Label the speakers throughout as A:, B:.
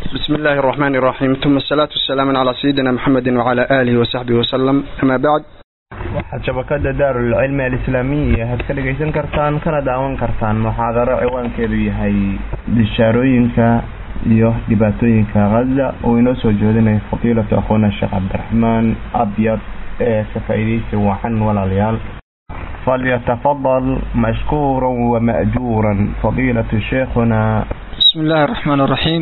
A: بسم الله الرحمن الرحيم ثم الصلاة والسلام على سيدنا محمد وعلى آله وصحبه وسلم أما بعد
B: waxaad shabakada daarulcilmi alislaamiya had ka dhegaysan kartaan kana daawan kartaan muxaadaro ciwaankeedu yahay bishaarooyinka iyo dhibaatooyinka haza uu inoo soo jeedinayo fadiilatu akhuuna sheekh cabdiraxmaan abyad ee ka faa'iidaysi wacan walaalayaal falyatafadal mashkuura wama'juura fadiilatu sheekhuna
C: بسم الله الرحمن الرحيم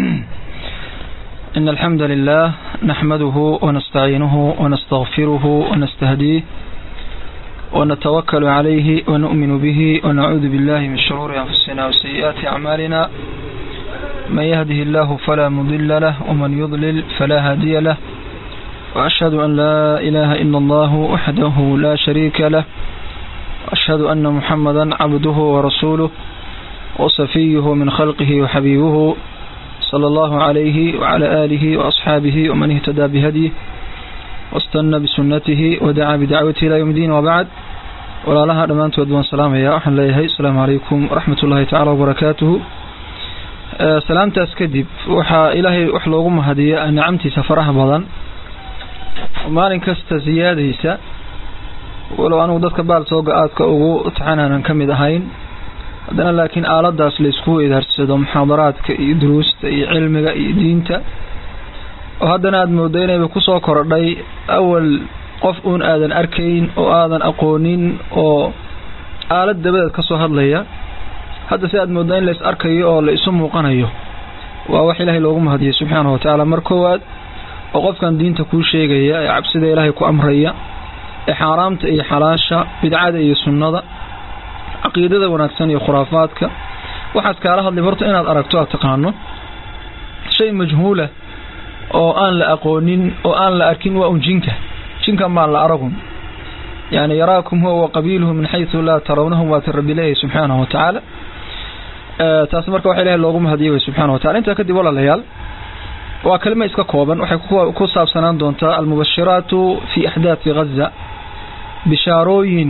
C: إن الحمد لله نحمده ونستعينه ونستغفره ونستهديه ونتوكل عليه ونؤمن به ونعوذ بالله من شرور أنفسنا وسيئات أعمالنا من يهده الله فلا مضل له ومن يضلل فلا هادي له وأشهد أن لا إله إلا الله وحده لا شريك له وأشهد أن محمدا عبده ورسوله وصفيه من خلقه وحبيبه صلى الله عليه وعلى آله وأصحابه ومن اهتدى بهديه واستنى بسنته ودعا بدعوته إلى يوم الدين وبعد ولا لها دمانت ودوان سلام يا أحن ليهي السلام عليكم ورحمة الله تعالى وبركاته سلامتاس kadib waxaa ilaahay wax loogu mahadiya nicamtiisa faraha badan maalin kasta siyaadaysa walow anugu dadka baal sooga aadka ugu taxanaanan ka mid ahayn haddana laakiin aaladaas laysku weydaarsado muxaadaraadka iyo duruusta iyo cilmiga iyo diinta oo haddana aada moodo inayba kusoo korodhay awal qof uun aadan arkayn oo aadan aqoonin oo aalad dabadeed ka soo hadlaya hadda si aad mooddo in lays arkayo oo la isu muuqanayo waa wax ilaahay loogu mahadiyay subxaanahu watacaala mar koowaad oo qofkan diinta kuu sheegaya ee cabsida ilaahay ku amraya ee xaaraamta iyo xalaasha bidcada iyo sunnada caqiidada wanaagsan iyo khuraafaadka waxaad kaala hadlay horta inaad aragto aad taqaano shay majhuula oo aan la aqoonin oo aan la arkin waa un jinka jinkan baan la aragun yani yaraakum huwa wa qabiiluhu min xaysu laa tarawnahum waati rabbi leeyahay subxaanahu watacaala taas marka waxa ilahay loogu mahadiyay way subxana watacala intaa kadib walaalayaal waa kelima iska kooban waxay ku saabsanaan doontaa almubashiraatu fi axdaati ghaza bishaarooyin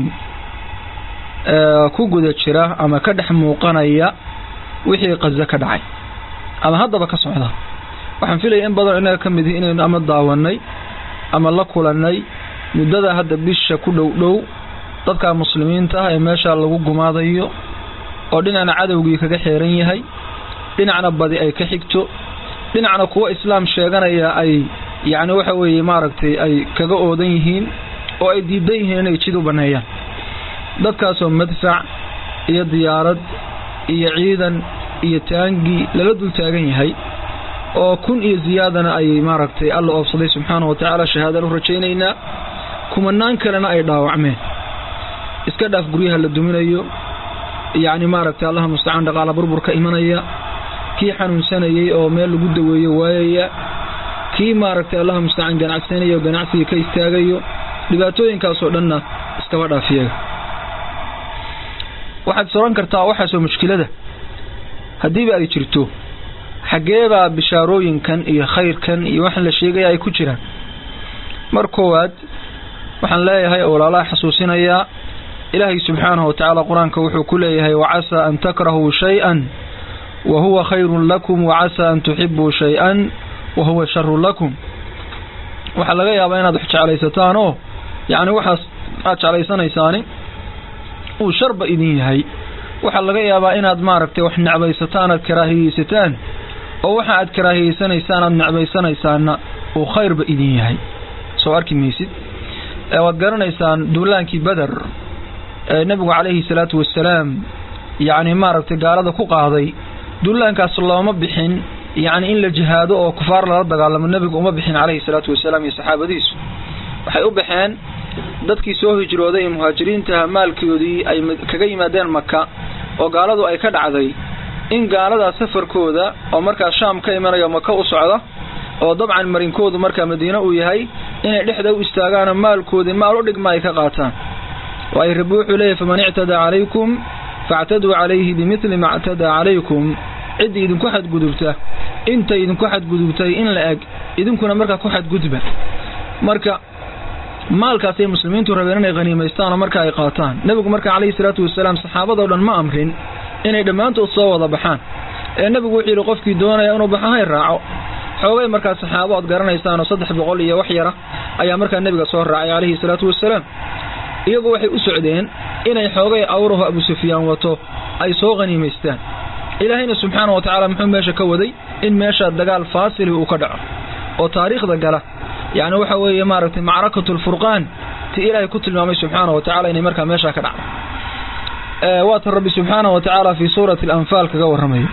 C: ku guda jira ama ka dhex muuqanaya wixii qaza ka dhacay ama haddaba ka socda waxaan filaya in badan inaga ka mid ihi inaynu ama daawanay ama la kulannay muddada hadda bisha ku dhow dhow dadka muslimiinta ah ee meesha lagu gumaadayo oo dhinacna cadowgii kaga xeeran yahay dhinacna badi ay ka xigto dhinacna kuwa islaam sheeganaya ay yacni waxa weeye maaragtay ay kaga oodan yihiin oo ay diidan yihiin inay jid u banneeyaan dadkaasoo madfac iyo diyaarad iyo ciidan iyo taangi lala dul taagan yahay oo kun iyo ziyaadana ay maaragtay alla oobsaday subxaanahu watacaala shahaadaan u rajaynaynaa kumanaan kalena ay dhaawacmeen iska dhaaf guryaha la duminayo yacni maaragtay allaha mustacaan dhaqaala burbur ka imanaya kii xanuunsanayay oo meel lagu daweeyo waayaya kii maaragtay allaha mustacaan ganacsanaya oo ganacsiga ka istaagayo dhibaatooyinkaasoo dhanna iskaba dhaafiyaga waxaad soran kartaa waxaasoo mushkilada haddiiba ay jirto xaggeebaa bishaarooyinkan iyo khayrkan iyo waxaan la sheegaya ay ku jiraan mar koowaad waxaan leeyahay oo walaalaha xasuusinayaa ilaahay subxaanahu watacaala qur-aanka wuxuu ku leeyahay wacasaa an takrahuu shay-an wa huwa khayrun lakum wacasaa an tuxibuu shay-an wa huwa sharun lakum waxaa laga yaabaa inaad wax jeclaysataan oo yacni waxaas aad jeclaysanaysaani uu sharba idin yahay waxaa laga yaabaa inaad maaragtay wax necbaysataan aad karaahiyeysataan oo waxa aad karaahiyeysanaysaan aad necbaysanaysaanna uu khayrba idin yahay soo arki maysid waad garanaysaan duulaankii beder ee nebigu calayhi salaatu wasalaam yacni maaragtay gaalada ku qaaday duulaankaas looma bixin yacni in la jihaado oo kufaar lala dagaalamo nebigu uma bixin calayhi salaatu wasalaam iyo saxaabadiisu waxay u baxeen dadkii soo hijrooday ee muhaajiriintaha maalkoodii ay kaga yimaadeen maka oo gaaladu ay ka dhacday in gaaladaa safarkooda oo markaas shaam ka imanayo maka u socda oo dabcan marinkoodu markaa madiine uu yahay inay dhexda u istaagaanoo maalkoodii maal u dhigma ay ka qaataan waayo rabbi wuxuu leeyahy faman ictadaa calaykum factaduu calayhi bimidli ma ctadaa calaykum ciddii idinku xadgudubta intay idinku xadgudubtay in la eg idinkuna markaa ku xadgudba marka maalkaasay muslimiintu rabeen inay haniimaystaanoo marka ay qaataan nebigu marka calayhi salaatu wasalaam saxaabadoo dhan ma amrin inay dhammaantood soo wada baxaan ee nebigu wuxuu yidhi qofkii doonaya inuu baxo hay raaco xoogay markaa saxaabo ood garanaysaanoo saddex boqol iyo wax yara ayaa markaa nebiga soo raacay calayhi salaatu wasalaam iyagu waxay u socdeen inay xoogay awraho abu sufyaan wato ay soo qhaniimaystaan ilaahayna subxaana wa tacaala muxuu meesha ka waday in meesha dagaal faasili uu ka dhaco oo taariikhda gala yacni waxa weeye maaragtay macrakatu lfurqaan ti ilaahay ku tilmaamay subxaana wa tacala inay markaa meeshaa ka dhacdo waatan rabbi subxaana wa tacaala fii suurati alanfaal kaga warramayo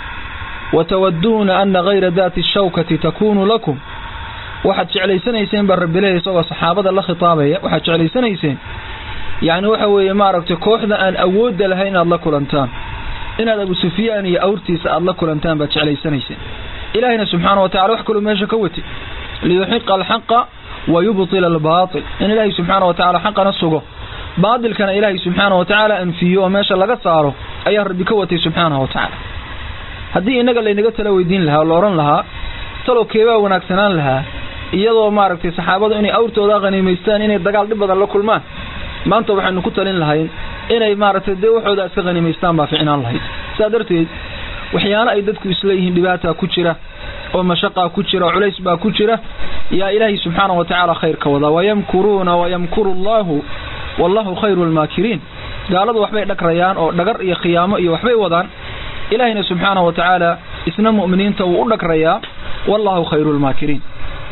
C: watawaduuna ana hayra daati shawkati takunu lakum waxaad jeclaysanayseen baa rabbileeya isagoo saxaabada la khitaabaya waxaad jeclaysanayseen yacni waxa weeye maaragtay kooxda aan awoodda lahayn inaad la kulantaan inaad abu sufyaan iyo awrtiisa aad la kulantaan baad jeclaysanayseen ilaahayna subxaana wa tacala wax kaloo meesha ka watay liyuxiqa alxaqa wa yubtila albaatil in ilaahay subxaana wa tacala xaqana sugo baatilkana ilaahay subxaana wa tacaala anfiyo oo meesha laga saaro ayaa rabbi ka watay subxaana wa tacaala haddii innaga laynaga tala weydiin lahaa oo la odhan lahaa talow keebaa wanaagsanaan lahaa iyadoo maaragtay saxaabadu inay awrtooda qhaniimaystaan inay dagaal dhib badan la kulmaan maanta waxaynu ku talin lahayn inay maaragtay dee waxooda iska qhaniimaystaan baa ficnaan lahayd sidaa darteed waxyaalo ay dadku isleeyihiin dhibaataa ku jira oo mashaqaa ku jira oo culays baa ku jira yaa ilaahay subxaana wa tacaala khayr ka wadaa wayamkuruuna wayamkuru allaahu wallahu khayru lmaakiriin gaaladu waxbay dhagrayaan oo dhagar iyo khiyaamo iyo waxbay wadaan ilaahayna subxaana wa tacaala isna mu'miniinta wuu u dhagrayaa wallahu khayru lmaakiriin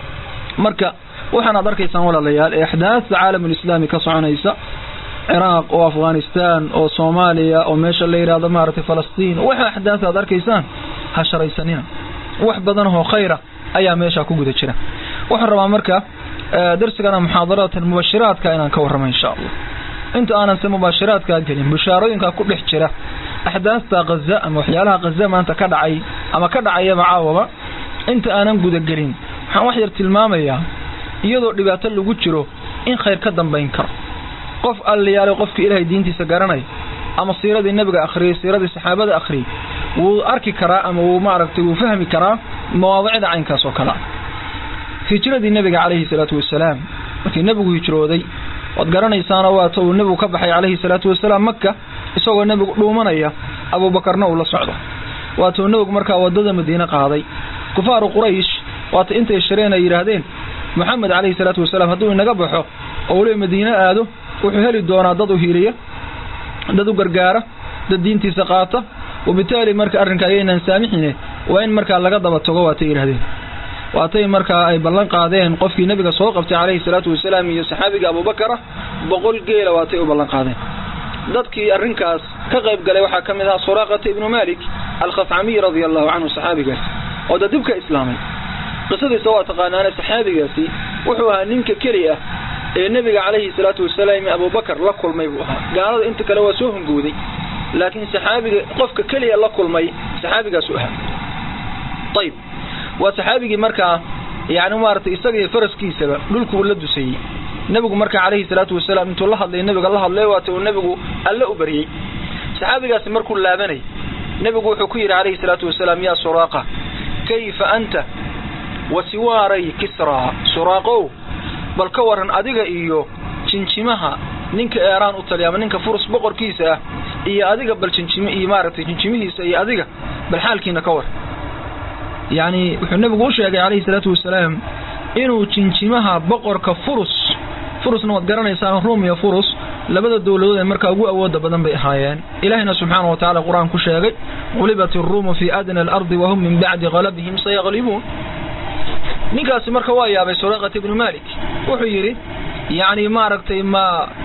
C: marka waxaanaad arkaysaan walaalayaal ee axdaasta caalamulislaami ka soconaysa ciraaq oo afghanistan oo soomaaliya oo meesha la yidhaahdo maaragtay falastiin waxa axdaasta aad arkaysaan ha sharaysanina wax badanoo khayra ayaa meeshaa ku guda jira waxaan rabaa marka darsigana muxaadaraatan mubashiraadka inaan ka warramo insha allah inta aanan se mubaashiraadkaa gelin bushaarooyinkaa ku dhex jira axdaasta khaza ama waxyaalaha khaza maanta ka dhacay ama ka dhacayaba caawaba inta aanan gudagelin waxaan wax yar tilmaamayaa iyadoo dhibaato lagu jiro in khayr ka dambayn karo qof alliyaalay qofkii ilaahay diintiisa garanay ama siiradii nebiga akhriyey siiradii saxaabada akhriyey wuu arki karaa ama wuu maaragtay wuu fahmi karaa mawaadicda caynkaas oo kale ah hijradii nebiga calayhi salaatu wasalaam markii nebigu hijrooday waad garanaysaana waata uu nebigu ka baxay calayhi salaatu wasalaam maka isagoo nebigu dhuumanaya abuubakarna uu la socdo waata uu nebigu markaa wadada madiine qaaday kufaaru quraysh waata intay shireen ay yidhaahdeen moxamed calayhi salaatu wasalaam hadduu inaga baxo oo weliba madiine aado wuxuu heli doonaa dad u hiiliya dad u gargaara dad diintiisa qaata wabitaali marka arrinka ayaynaan saamixine waa in markaa laga daba tago waatay yidhahdeen waatay markaa ay ballan qaadeen qofkii nebiga soo qabtay calayhi salaatu wasalaam iyo saxaabiga abubakar ah boqol geela waatay u ballan qaadeen dadkii arrinkaas ka qayb galay waxaa ka mid ahaa suraaqata ibnu malik alkhafcamiy radia allahu canhu saxaabigaas oo da dib ka islaamay qisadiisa waa taqaanaane saxaabigaasi wuxuu ahaa ninka keli ah ee nebiga calayhi salaatu wasalaam iyo abubakar la kulmay buu ahaa gaalada inta kale waa soo hungowday laakiin saxaabiga qofka keliya la kulmay saxaabigaasu ahaa ayib waa saxaabigii markaa yani maaragtay isaga iyo faraskiisaba dhulku uu la dusayey nebigu markaa calayhi salaatu wasalaam intuu la hadlay nebiga la hadlay waata uu nebigu alle u baryey saxaabigaasi markuu laabanay nebigu wuxuu ku yidhi calayhi salaatu wasalaam yaa suraaqa kayfa anta wa siwaaray kisraa suraaqow bal ka waran adiga iyo jinjimaha ninka eeraan u taliya ama ninka furus boqorkiisa ah iyo adiga bal jinjim iyo maaragtay jinjimihiisa iyo adiga bal xaalkiina ka war yacni wuxuu nebigu u sheegay calayhi salaatu wasalaam inuu jinjimaha boqorka furus furusna waad garanaysaan ruum iyo furus labada dowladood ee markaa ugu awooda badan bay ahaayeen ilaahina subxaana wa tacala qur-aan ku sheegay qulibat iruumu fii adna alardi wahum min bacdi qalabihim sayaqlibuun ninkaasi marka waa yaabay suraqat ibnu malik wuxuu yidhi yacni maaragtay ma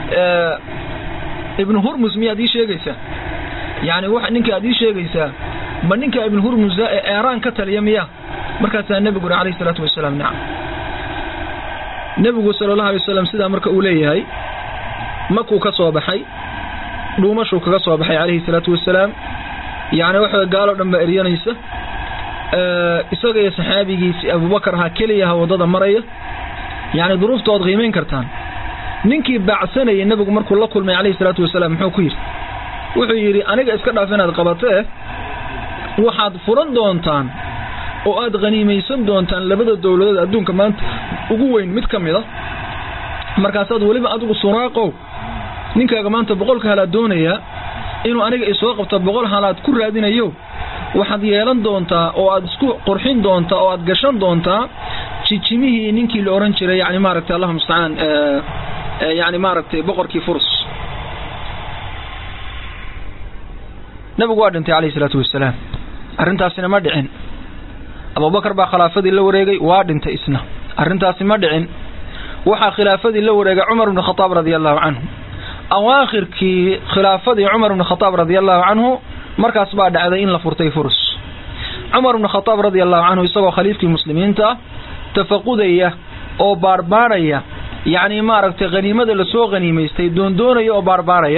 C: ibnu hurmus miyaad ii sheegaysaa yani w ninka aad ii sheegaysaa ma ninka ibnu hurmusa ee eeraan ka taliya miya markaasaa nebigu uri alayhi salaatu wasalaam nacam nebigu sala allahu alay wasalam sidaa marka uu leeyahay makuu ka soo baxay dhuumashuu kaga soo baxay calayhi salaatu wasalaam yani waxa gaaloo dhan baa eryanaysa isaga iyo saxaabigiisi abubakar ahaa keliyaha waddada maraya yani duruufta oad qiimayn kartaan ninkii baacsanayay nebigu markuu la kulmay calayhi salaatu wasalaam muxuu ku yidhi wuxuu yidhi aniga iska dhaaf inaad qabatee waxaad furan doontaan oo aad khaniimaysan doontaan labada dowladood adduunka maanta ugu weyn mid ka mid a markaasaad weliba adigu suraaqow ninkaaga maanta boqolka halaad doonayaa inuu aniga isoo qabto boqol halaad ku raadinayo waxaad yeelan doontaa oo aad isku qurxin doontaa oo aad gashan doontaa jijimihii ninkii la oran jiray yani maaragtay allahuma mustacaan yani maaragtay boqorkii furus nabigu waa dhintay calayhi salaatu wasalaam arrintaasina ma dhicin abubakar baa khilaafadii la wareegay waa dhintay isna arrintaasi ma dhicin waxaa khilaafadii la wareegay cumar bn khadaab radia allahu canhu awaakhirkii khilaafadii cumar bn khadaab radia allahu canhu markaas baa dhacday in la furtay furus cumar bn khadaab radia allahu canhu isagoo khaliifkii muslimiinta tafaqudaya oo baarbaaraya yacni maaragtay haniimada lasoo haniimaystay doondoonaya oo baarbaaraya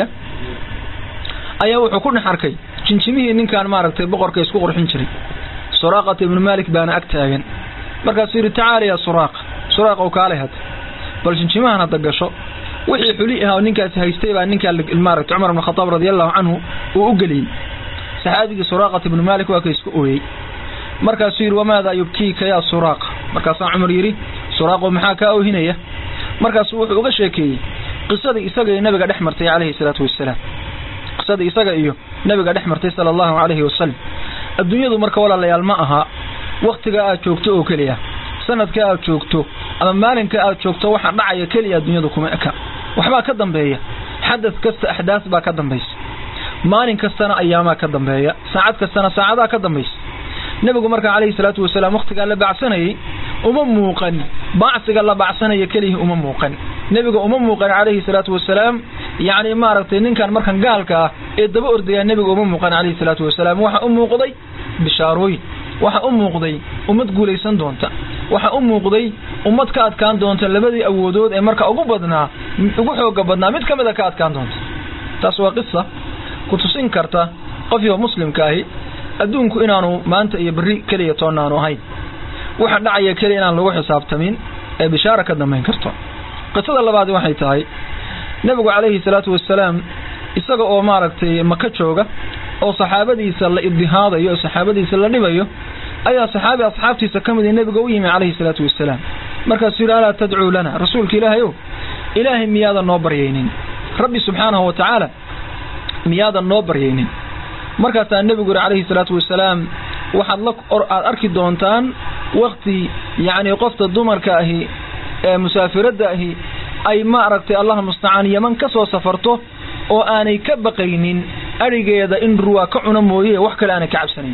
C: ayaa wuxuu ku dhex arkay jinjimihii ninkan maaragtay boqorka isku qurxin jiray suraaqata ibnu malik baana ag taagan markaasuu yidhi tacaala yaa suraaqa suraaqa u kaalay hadda bal jinjimahan hadda gasho wixii xuli ahaa ninkaasi haystay baa ninkaa maaragtay cumar ibn khadaab radia allahu canhu uu u geliyey saxaabigii suraaqata ibnu malik waa ka isku ooyey markaasuu yidhi wamaadaa yubkiika yaa suraaqa markaasaa cumar yidhi suraaqo maxaa kaa oohinaya markaasuu wuxuu uga sheekeeyey qisadii isaga iyo nabiga dhex martay calayhi salaatu wasalaam qisadii isaga iyo nabiga dhex martay sala allahu calayhi wasalam adduunyadu marka walaalayaal ma aha wakhtiga aad joogto oo keliya sanadka aad joogto ama maalinka aad joogto waxa dhacaya keliya adduunyadu kuma eka waxbaa ka dambeeya xadad kasta axdaas baa ka dambaysa maalin kastana ayaamaa ka dambeeya saacad kastana saacadaa ka dambaysa nebigu marka calayhi salaatu wasalaam wakhtigaa la bacsanayey uma muuqan bacsiga la bacsanaya kelihii uma muuqan nebiga uma muuqan calayhi salaatu wasalaam yacni maaragtay ninkan markan gaalka ah ee daba ordayaa nebiga uma muuqan calayhi salaatu wasalaam waxa u muuqday bishaarooyin waxa u muuqday ummad guulaysan doonta waxa u muuqday ummad ka adkaan doonta labadii awoodood ee marka ugu badnaa ugu xooga badnaa mid ka mida ka adkaan doonta taas waa qisa ku tusin karta qofkiiba muslimka ahi adduunku inaanu maanta iyo berri keliya toonaanu ahayn waxa dhacaya keliya inaan lagu xisaabtamin ee bishaara ka dambayn karto qisada labaadi waxay tahay nebigu calayhi salaatu wasalaam isaga oo maaragtay maka jooga oo saxaabadiisa la ibdihaadayo oo saxaabadiisa la dhibayo ayaa saxaabi asxaabtiisa ka mid nebiga u yimi calayhi salaatu wasalaam markaasuu yidhi alaa tadcuu lana rasuulka ilaahay ow ilaahay miyaadan noo baryaynin rabbi subxaanahu wa tacaala miyaadan noo baryaynin markaasaa nebigu yidhi calayhi salaatu wasalaam waxaad la aad arki doontaan wakti yacni qofta dumarka ahi ee musaafiradda ahi ay maaragtay allah mustacaan yaman ka soo safarto oo aanay ka baqaynin adhigeeda in ruwaa ka cuna mooye wax kale aanay ka cabsanayn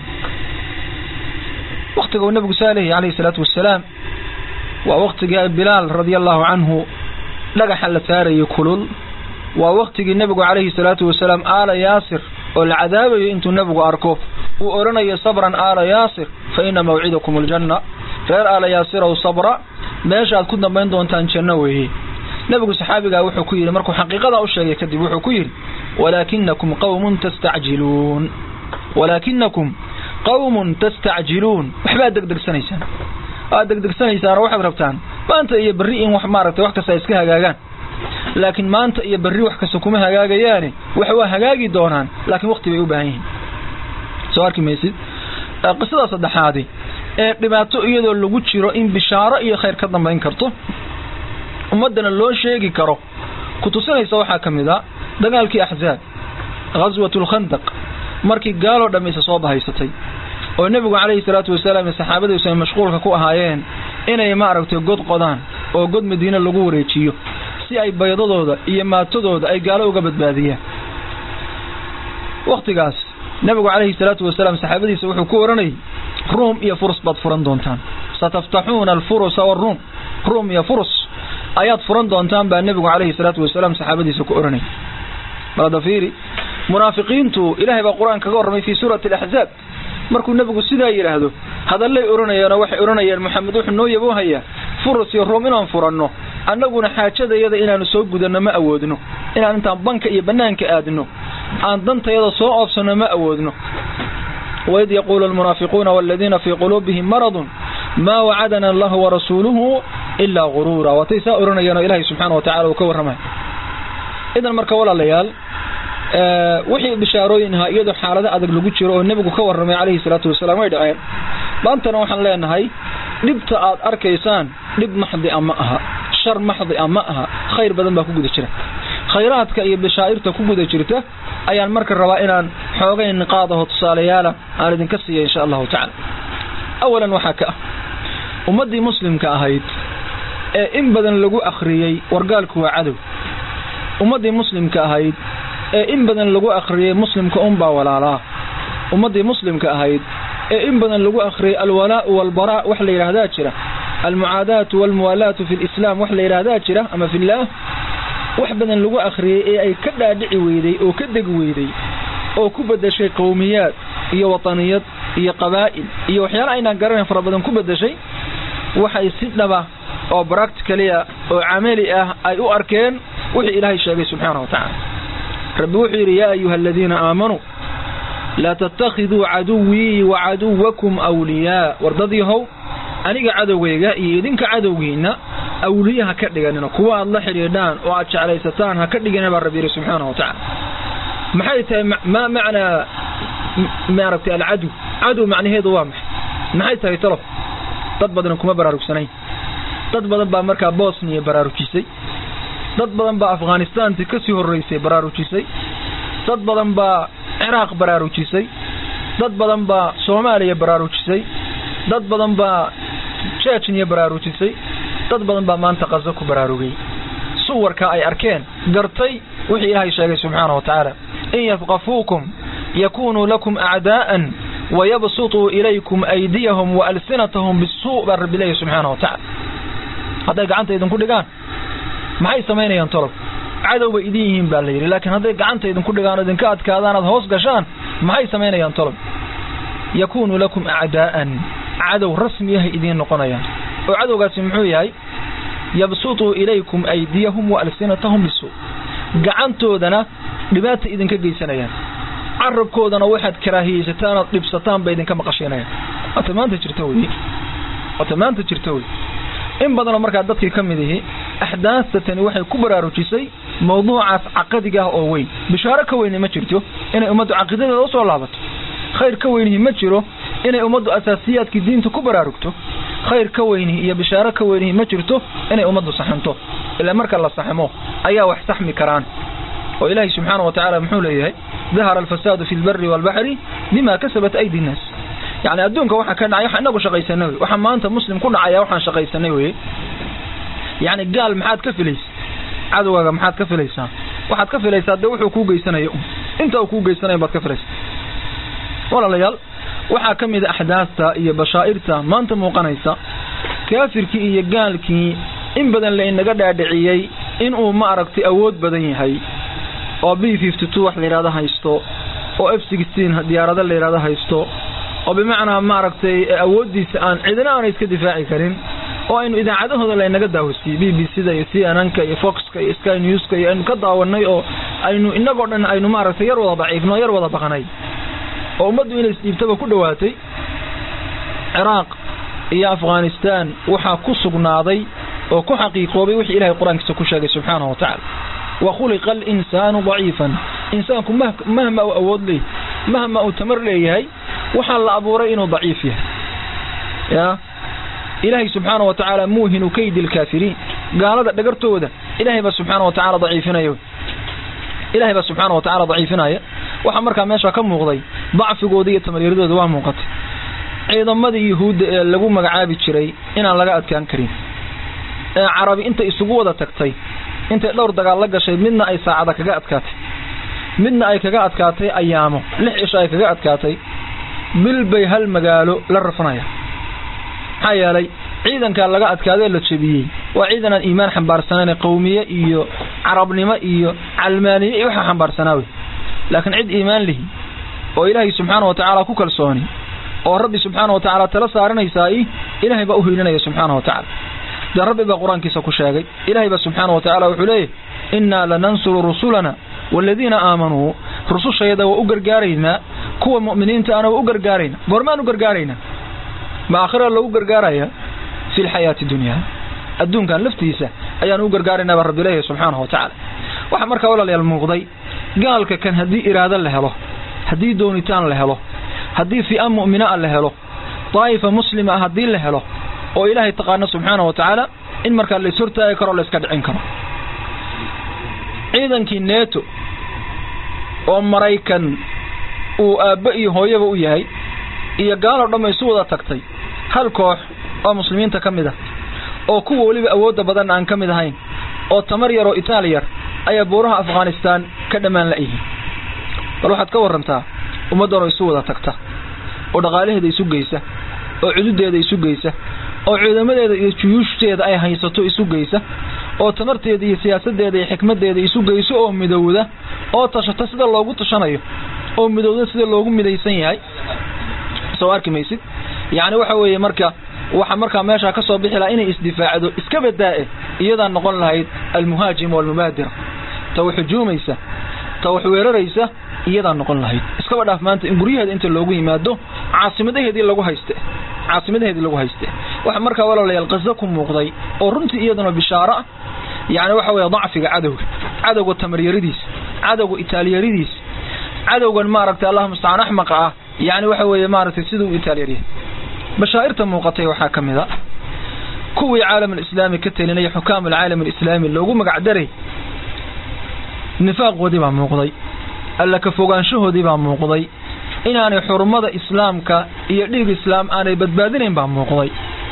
C: waktiga uu nebigu saa leeyahy calayhi salaatu wasalaam waa waktigii bilaal radia allahu canhu dhagaxa la saarayay kulul waa waktigii nebigu calayhi salaatu wasalaam aala yaasir oo la cadaabayo intuu nebigu arko uu odhanayo sabran aala yaasir fa ina mawcidakum aljanna reer aala yaasirow sabra meeshaaad ku dambayn doontaan janno weeye nebigu saxaabigaa wuxuu ku yidhi markuu xaqiiqadaa u sheegay kadib wuxuu ku yidhi walaakinakum qawmun tastacjiluun walaakinakum qawmun tastacjiluun waxbaad degdegsanaysaan waad degdegsanaysaan oo waxaad rabtaan maanta iyo berri in wax maaragtay wax kasta ay iska hagaagaan laakiin maanta iyo berri wax kasta kuma hagaagayaane wax waa hagaagi doonaan laakiin wakti bay u baahan yihiin soo arki maysid qisada saddexaadi ee dhibaato iyadoo lagu jiro in bishaaro iyo khayr ka dambayn karto ummaddana loo sheegi karo ku tusinaysa waxaa ka mid a dagaalkii axzaab ghaswat lkhandaq markii gaaloo dhamm isa soo bahaysatay oo nebigu calayhi salaatu wasalaam iyo saxaabadiisu ay mashquulka ku ahaayeen inay maaragtay god qodaan oo god madiine lagu wareejiyo si ay baydadooda iyo maatadooda ay gaalo uga badbaadiyaan wakhtigaas nebigu calayhi salaatu wasalaam saxaabadiisa wuxuu ku oranayay ruum iyo furus baad furan doontaan sataftaxuuna alfurusa waruum ruum iyo furus ayaad furan doontaan baa nebigu calayhi salaatu wasalaam saxaabadiisa ku oranayay balada fiiri munaafiqiintu ilaahay baa qur-aan kaga warramay fii suurati alaxzaab markuu nebigu sidaa yidhaahdo hadallay odhanayeenoo waxay odhanayeen moxamed wuxuu noo yaboohayaa furus iyo ruum inaan furanno annaguna xaajadayada inaanu soo gudanno ma awoodno inaan intaan banka iyo bannaanka aadno aan dantayada soo oofsanno ma awoodno waid yaquulu almunaafiquuna waladiina fii quluubihim maradun maa wacadana allahu warasuuluhu ilaa guruura waatay saa odhanayeen oo ilaahay subxaana wa tacala uu ka warramay idan marka walaalayaal wixii bishaarooyin ahaa iyadoo xaalado adag lagu jiro oo nebigu ka warramay calayhi salaatu wasalaam way dhaceen maantana waxaan leenahay dhibta aad arkaysaan dhib maxdi a ma aha shar maxdi a ma aha khayr badan baa ku guda jira khayraadka iyo bashaa'irta ku guda jirta ayaan marka rabaa inaan xoogay niqaadaho tusaalayaala aan idinka siiya insha allahu tacala awalan waxaa ka ah ummaddii muslimka ahayd ee in badan lagu akhriyey wargaalku waa cadow ummaddii muslimka ahayd ee in badan lagu akhriyey muslimka unbaa walaalaa ummaddii muslimka ahayd ee in badan lagu akhriyey alwalaa'u walbaraa wax la yidhaahdaa jira almucaadaatu walmuwaalaatu fi lislaam wax la yidhaahdaa jira ama fillaah wax badan lagu akhriyey ee ay ka dhaadhici weyday oo ka degi weyday oo ku bedeshay qowmiyaad iyo wataniyad iyo qabaa'il iyo waxyaala aynaan garanayn fara badan ku bedeshay waxay si dhaba oo bracticalia oo camali ah ay u arkeen wixii ilaahay sheegay subxaana wa tacaala rabbi wuxuu yidhi yaa ayuha aladiina aamanuu laa tattakhiduu caduwii wa caduwakum awliyaa wardadyahow aniga cadowgayga iyo idinka cadowgiinna awliya ha ka dhiganina kuwa aad la xidhiidhaan oo aad jeclaysataan ha ka dhigina baa rabbi yidhi subxaana wa tacaala maxay tahay maa macnaa maaragtay alcadow cadow macnaheedu waa maxay maxay tahay talow dad badan kuma baraarugsanayn dad badan baa markaa bosniya baraarujisay dad badan baa afghanistaanti ka sii horraysay baraarujisay dad badan baa ciraaq baraarujisay dad badan baa soomaaliya baraarujisay dad badan baa jejniya baraarujisay dad badan baa maanta qaso ku baraarugay suwarka ay arkeen gartay wixii ilaahay sheegay subxaana wa tacaala in yafqafuukum yakunuu lakum acdaa'an wayabsutuu ilaykum aydiyahum wa alsinatahum bisuu baa rabbi leeyahy subxaana wa tacala hadday gacanta idinku dhigaan maxay samaynayaan tolob cadow bay idin yihiin baa la yidhi laakiin hadday gacanta idinku dhigaan oo idinka adkaadaan aad hoos gashaan maxay samaynayaan tolob yakunuu lakum acdaa'an cadow rasmi ahay idiin noqonayaan oo cadowgaasi muxuu yahay yabsutuu ilaykum aydiyahum wa alsinatahum bisuu gacantoodana dhibaata idinka geysanayaan carabkoodana waxaad karaahiyeysataan ood dhibsataan bay idinka maqashiinayaan waata maanta jirta wey waata maanta jirta wey in badanoo markaa dadkii ka mid ihi axdaasatani waxay ku baraarujisay mawduucaas caqadiga ah oo weyn bishaaro ka weyni ma jirto inay ummaddu caqiidadeeda usoo laabato khayr ka weynihi ma jiro inay ummaddu asaasiyaadkii diinta ku baraarugto khayr ka weynihi iyo bishaaro ka weynihi ma jirto inay ummaddu saxanto ilaa marka la saxmo ayaa wax saxmi karaan oo ilaahay subxaana wa tacaala muxuu leeyahay dahara alfasaadu fi lbari waalbaxri bima kasabat aydi nnaas yacni adduunka waxaa ka dhacay waxaa inagu shaqaysanay wey waxaa maanta muslim ku dhacaya waxaan shaqaysanay weye yacni gaal maxaad ka filaysa cadowgaaga maxaad ka filaysaa waxaad ka filaysaa dee wuxuu kuu geysanaya un inta uu kuu geysanayo baad ka filaysaa walaalayaal waxaa ka mid a axdaasta iyo bashaa'irta maanta muuqanaysa kaafirkii iyo gaalkii in badan la inaga dhaadhiciyey inuu ma aragtay awood badan yahay oo b fifty two wax la yidhahdo haysto oo f sixteen diyaarado la yidhahdo haysto oo bimacnaa maaragtay awooddiisa aan cidina aana iska difaaci karin oo aynu idaacadahooda laynaga daawasiiyey b b c da iyo c n n ka iyo foxka iyo sky newska iyo aynu ka daawanay oo aynu inagoo dhan aynu maaragtay yar wada daciifno yar wada baqnay oo ummaddu inay isdhiibtaba ku dhowaatay ciraaq iyo afghanistaan waxaa ku sugnaaday oo ku xaqiiqoobay wixii ilahay qur-aankiisa ku sheegay subxaanahu wa tacala wa khuliqa alinsaanu daciifan insaanku mahma uu awood leeyahy mahma uu tamar leeyahay waxaa la abuuray inuu daciif yahay ya ilaahay subxaana wa tacaala muuhinu kaydi alkaafiriin gaalada dhagartooda ilahay baa subxaana wa tacala daciifinaya ilahay baa subxaana wa tacala daciifinaya waxaa markaa meesha ka muuqday dacfigooda iyo tamaryardooda waa muuqatay ciidamadii yuhuudda ee lagu magacaabi jiray inaan laga adkaan karin ee carabi intay isugu wada tagtay intay dhowr dagaal la gashay midna ay saacada kaga adkaatay midna ay kaga adkaatay ayaamo lix cisho ay kaga adkaatay bil bay hal magaalo la rafanayaan maxaa yeelay ciidankaa laga adkaadee la jebiyey waa ciidan aan iimaan xambaarsanayn qowmiye iyo carabnimo iyo calmaaniye iyo waxaa xambaarsanaa wey laakiin cid iimaan lihi oo ilaahay subxaana wa tacaala ku kalsooni oo rabbi subxaana wa tacaala tala saaranaysaai ilaahay baa u hiilinaya subxaana wa tacala dee rabbi baa qur-aankiisa ku sheegay ilaahay baa subxaana wa tacala wuxuu leeyahy innaa lanansuru rusulana waaladiina aamanuu rusushayada waa u gargaaraynaa kuwa mu'miniinta ana waa u gargaaraynaa goormaan u gargaaraynaa ma aakhira lagu gargaaraya fi lxayaati dunyaa adduunkan laftiisa ayaan u gargaaraynaa baa rabbi leeyahay subxaanahu wa tacaala waxaa markaa walaalayaal muuqday gaalka kan haddii iraado la helo haddii doonitaan la helo haddii fi'a mu'minaa la helo daa'ifa muslima ah haddii la helo oo ilaahay taqaano subxaana wa tacaala in markaa la ishortaagi karo o la iska dhicin karo ciidankii neeto oo maraykan uu aabbe iyo hooyaba u yahay iyo gaaloo dhamma isu wada tagtay hal koox oo muslimiinta ka mid ah oo kuwa weliba awoodda badan aan ka mid ahayn oo tamar yar oo itaali yar ayaa buuraha afghanistaan ka dhammaan la'yihiin bal waxaad ka warrantaa ummaddanoo isu wada tagta oo dhaqaalaheeda isu geysa oo cududeeda isu geysa oo ciidamadeeda iyo juyuushteeda ay haysato isu geysa oo tamarteeda iyo siyaasadeeda iyo xikmadeeda isu geyso oo midowda oo tashata sida loogu tashanayo oo midowda sida loogu midaysan yahay soo arki maysid yacni waxa weeye marka waxa markaa meeshaa ka soo bixi lahaa inay isdifaacdo iska badaa-e iyadaa noqon lahayd almuhaajim walmubaadira ta wax hujuumaysa ta wax weeraraysa iyadaa noqon lahayd iskaba dhaaf maanta in guryaheeda inta loogu yimaado caasimadaheedii lagu hayste caasimadaheedii lagu hayste waxa markaa walaalayaal qaso ku muuqday oo runtii iyaduna bishaaro ah yacni waxa weeye dacfiga cadowga cadowga tamaryaridiisa cadowga itaaliyaridiisa cadowgan maaragtay allah mustacaan axmaqa ah yacni waxa weeye maaragtay siduu u itaaliyaryahay bashaa'irta muuqatay waxaa ka mid a kuwii caalam alislaami ka telinaya xukaam alcaalam alislaami loogu magacdaray nifaaqoodii baa muuqday alla ka fogaanshahoodii baa muuqday inaanay xurumada islaamka iyo dhiig islaam aanay badbaadinayn baa muuqday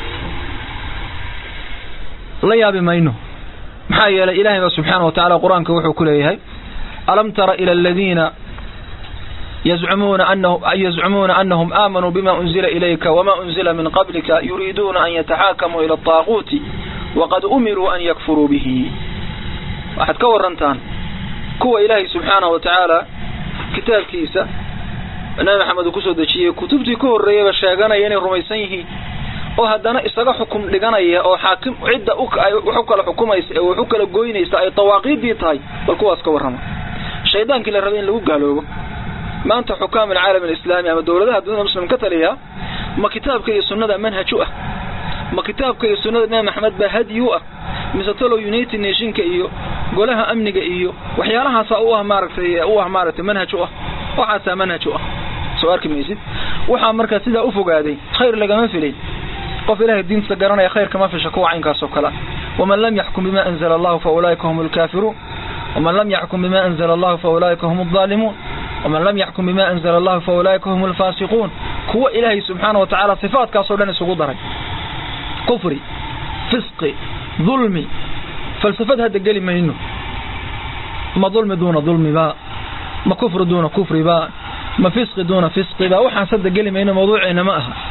C: la yaabi mayno maxaa yeelay ilaahay baa subxaana wa tacala qur-aanka wuxuu ku leeyahay alam tara ila aladiina yazcumuuna anahum yazcumuuna anahum aamanuu bima unzila ilayka wama unzila min qablika yuriiduuna an yataxaakamuu ila ataaquuti waqad umiruu an yakfuruu bihi waxaad ka warantaan kuwa ilaahay subxaana wa tacaala kitaabkiisa nabi maxamed uu kusoo dejiyey kutubtii ka horreeyaba sheeganaya inay rumaysan yihiin oo haddana isaga xukum dhiganaya oo xaakim cidda wax u kala xukumaysa ee wax u kala goynaysa ay dawaaqiiddii tahay bal kuwaas ka warrama shaydaankii la rabay in lagu gaaloobo maanta xukaam alcaalam alislaami ama dowladaha dunida muslim ka taliya ma kitaabka iyo sunnada manhaj u ah ma kitaabka iyo sunnada nabi maxamed baa hadyi u ah mise talow united nationka iyo golaha amniga iyo waxyaalahaasa u ah maaragtay u ah maaragtay manhaj u ah waxaasaa manhaj u ah soo arki maysid waxaa markaa sidaa u fogaaday khayr lagama filin qof ilaahay diinta garanaya khayr kama fisha kuwa caynkaas oo kale waman lam yaxkum bima anzala allahu fa ulaa'ika hum alkaafiruun waman lam yaxkum bima anzala allahu fa ulaa'ika hum aldaalimuun waman lam yaxkum bima anzala allahu fa ulaa'ika hum alfaasiquun kuwa ilaahay subxaana wa tacaala sifaadkaasoo dhan isugu daray kufri fisqi dulmi falsafad hadda geli mayno ma dulmi duuna dulmiba ma kufri duuna kufriba ma fisqi duuna fisqiba waxaas hadda geli mayno mawduuceena ma aha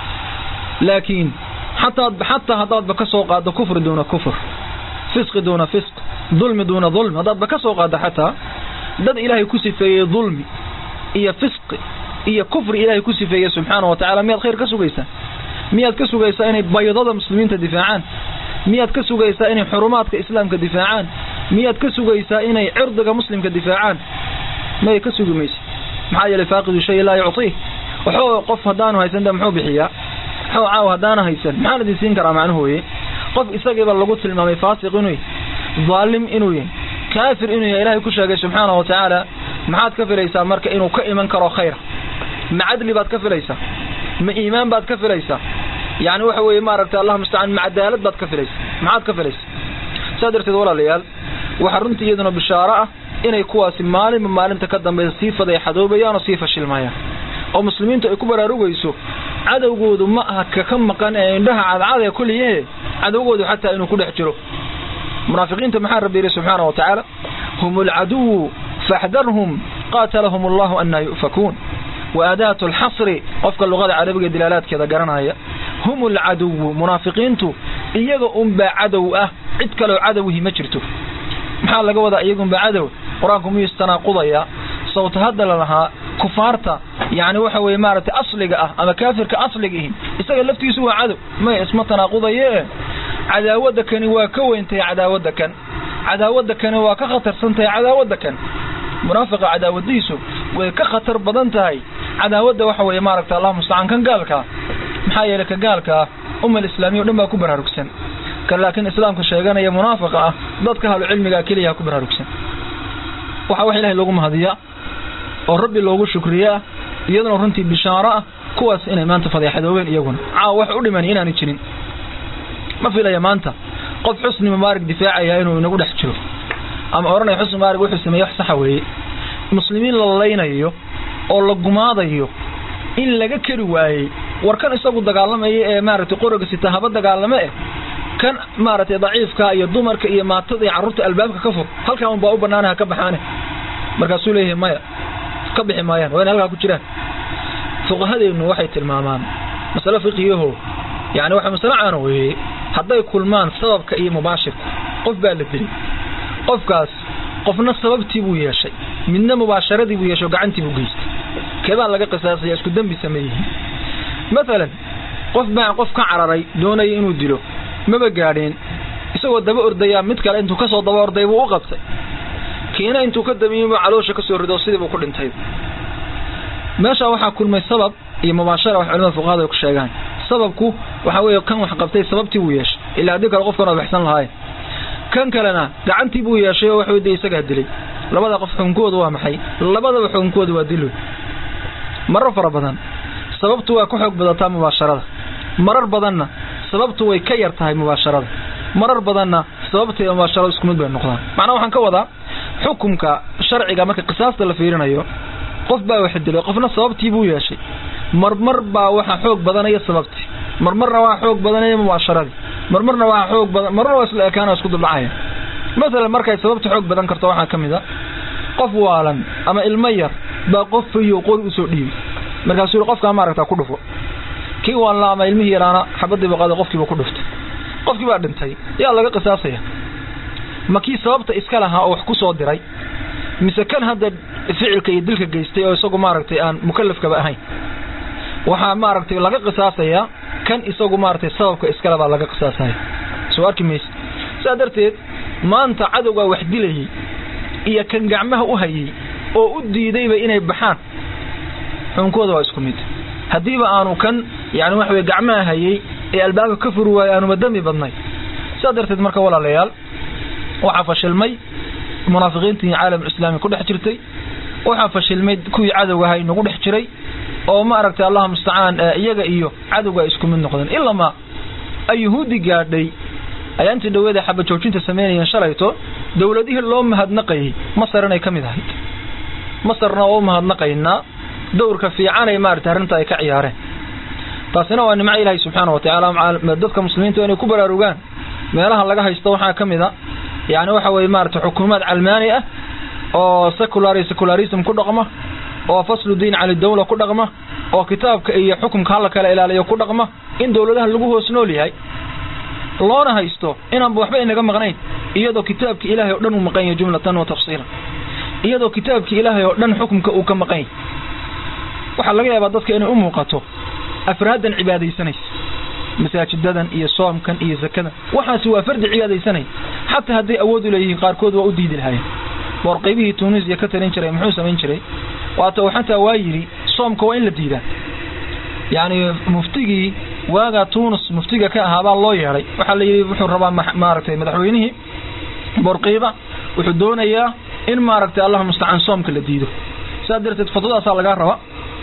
C: laakiin xataa xataa haddaadba ka soo qaaddo kufri duuna kufr fisqi duuna fisq dulmi duuna dulmi haddaadba ka soo qaaddo xataa dad ilaahay ku sifeeyey dulmi iyo fisqi iyo kufri ilaahay ku sifeeyey subxaana wa tacala miyaad khayr ka sugaysaa miyaad ka sugaysaa inay baydada muslimiinta difaacaan miyaad ka sugaysaa inay xurumaadka islaamka difaacaan miyaad ka sugaysaa inay cirdiga muslimka difaacaan may ka sugi maysa maxaa yeelay faaqidu shay laa yucطiih waxoo qof haddaanu haysan de muxuu bixiyaa waxoo caaw haddaana haysan maxaan idin siin karaa macnuhooye qof isagiiba lagu tilmaamay faasiq inuu yahy daalim inuu yahy kaafir inuu yahay ilahay ku sheegay subxaana wa tacaala maxaad ka filaysaa marka inuu ka iman karo khayra ma cadli baad ka filaysaa ma iimaan baad ka filaysaa yani waxa weeye maaragtay allah mustacaan ma cadaalad baad ka filaysaa maxaad ka filaysaa saa darteed walaalayaal waxaa runtii iyaduna bishaaro ah inay kuwaasi maalinba maalinta ka dambaysa sii fadeexadoobayaan oo sii fashilmayaan oo muslimiintu ay ku baraarugayso cadowgoodu ma aha kaka maqan ee indhaha cadcad ee kuliyahe cadowgoodu xataa inuu ku dhex jiro munaafiqiinta maxaa rabbi yidhi subxaana wa tacaala hum alcaduwu faxdarhum qaatalahum allahu anaa yu'fakuun wa aadaatu alxasri qofka luqada carabiga dilaalaadkeeda garanaya hum alcaduwu munaafiqiintu iyaga unbaa cadow ah cid kaloo cadowhi ma jirto maxaa laga wadaa iyaga unbaa cadow qur-aanku miyuu istanaaqudayaa sawta hadda la lahaa kufaarta yani waxa weeye maaragtay asliga ah ama kaafirka asliga ihi isaga laftiisu waa cadow may isma tanaaqudaye cadaawadda kani waa ka weyntahay cadaawadda kan cadaawadda kani waa ka khatarsan tahay cadaawadda kan munaafiqa cadaawadiisu way ka khatar badan tahay cadaawadda waxa weeye maaragta allah mustacaan kan gaalkaa maxaa yeelay ka gaalkaa ummal islaamiya o dhan baa ku baraarugsan kan laakiin islaamka sheeganaya munaafiqa ah dadka ahlu cilmigaa keliyaha ku baraarugsan waxaa wax ilahay loogu mahadiyaa oo rabbi loogu shukriyaa iyaduna runtii bishaaro ah kuwaas inay maanta fadeexadoobeen iyaguna caawa wax u dhiman inaanay jirin ma filaya maanta qof xusni mubaarig difaacaya inuu inagu dhex jiro ama odhanaya xusni mubaarig wuxuu sameeyey wax saxa weeye muslimiin la laynayo oo la gumaadayo in laga keri waayey war kan isagu dagaalamaya ee maaragtay qoriga sita haba dagaalame eh kan maaragtay daciifka iyo dumarka iyo maatada iyo carruurta albaabka ka fur halkan unbaa u banaana ha ka baxaane markaasuu leeyahay maya ka bixi maayaan waa inay halkaa ku jiraan fuqahadeennu waxay tilmaamaan masale fiqiyaho yani waxa masale caana weeye hadday kulmaan sababka iyo mubaashirku qof baa la dilay qofkaas qofna sababtii buu yeeshay midna mubaasharadii buu yeeshay oo gacantii buu geystay keebaa laga qisaasaya isku dembi sameeyihiin maalan qof baa qof ka cararay doonaya inuu dilo maba gaadheen isagoo daba ordayaa mid kale intuu kasoo daba orday buu u qabtay kiina intuu ka damiyeybu caloosha kasoo rido sidii buu ku dhintay meeshaa waxaa kulmay sabab iyo mubaashara wax culimada fuqahada ay ku sheegaan sababku waxaa weeye kan wax qabtay sababtii buu yeeshay ilaa haddii kale qofkan waa baxsan lahaayeen kan kalena gacantii buu yeeshay oo waxuu de isagaa dilay labada qof xukunkoodu waa maxay labadaba xukunkoodu waa dilo marar fara badan sababtu waa ku xoog badataa mubaasharada marar badanna sababtu way ka yar tahay mubaasharada marar badanna sababta iyo mubaasharada isku mid bay noqdaan macnaa waxaan ka wadaa xukumka sharciga marka qisaasta la fiirinayo qof baa wax dilay qofna sababtii buu yeeshay marmar baa waxa xoog badanaya sababtii marmarna waa xoog badanaya mubaasharadii marmarna waa xoog badan marmarna waa isla ekaana isku duldhacaya masalan markay sababta xoog badan karto waxaa ka mid a qof waalan ama ilmo yar baa qof fayo qori usoo dhiibay markaasuu yidhi qofkaa maaragtaa ku dhufo kii waalna ama ilmihii yaraana xabadiiba qaaday qofkiiba ku dhuftay qofkii baa dhintay yaa laga qisaasaya ma kii sababta iska lahaa oo wax ku soo diray mise kan hadda ficilka iyo dilka geystay oo isagu maaragtay aan mukalafkaba ahayn waxaa maaragtay laga qisaasayaa kan isagu maaragtay sababka iskale baa laga qisaasaya soo arki mayse sidaa darteed maanta cadowgaa wax dilayay iyo kan gacmaha u hayay oo u diidayba inay baxaan xukunkooda waa isku mid haddiiba aanu kan yani waxa weye gacmaha hayay ee albaabka ka furi waayo aanuma dami badnay sidaa darteed marka walaalayaal waxaa fashilmay munaafiqiintii caalamulislaami ku dhex jirtay waxaa fashilmay kuwii cadowga ahay nagu dhex jiray oo ma aragtay allah mustacaan iyaga iyo cadowga ay isku mid noqdeen ilamaa ay yuhuudi gaadhay ayaa intii dhaweeda xaba joojinta samaynayeen shalayto dowladihii loo mahadnaqayay masar inay ka mid ahayd masarna oo u mahadnaqaynaa dowrka fiicanay maaragtay arrinta ay ka ciyaareen taasina waa nimco ilaahay subxaana watacaala dadka muslimiinta inay ku baraarugaan meelaha laga haysto waxaa ka mid a yani waxa weye maaragtay xukuumaad calmaani ah oo secular secularism ku dhaqma oo faslu diin cali dawla ku dhaqma oo kitaabka iyo xukumka hala kala ilaaliyo ku dhaqma in dowladaha lagu hoos nool yahay loona haysto inaanba waxba inaga maqnayn iyadoo kitaabki ilaahay oo dhan uu maqan yahay jumlatan wa tafsiilan iyadoo kitaabki ilaahay oo dhan xukumka uu ka maqan yahay waxaa laga yaabaa dadka inay u muuqato afraadan cibaadaysanaysa masaajidadan iyo soomkan iyo zakadan waxaasi waa fardi cibaadaysanaya xataa hadday awood u leeyihiin qaarkood waa u diidi lahaayeen boor qaybihii tunisiya ka talin jiray muxuu samayn jiray waata uu xataa waa yidhi soomka waa in la diidaa yacni muftigii waagaa tunis muftiga ka ahaabaa loo yeedhay waxaa la yidhi wuxuu rabaa maaragtay madaxweynihii boorqiiba wuxuu doonayaa in maaragtay allah mustacaan soomka la diido sidaa darteed fatwadaasaa lagaa raba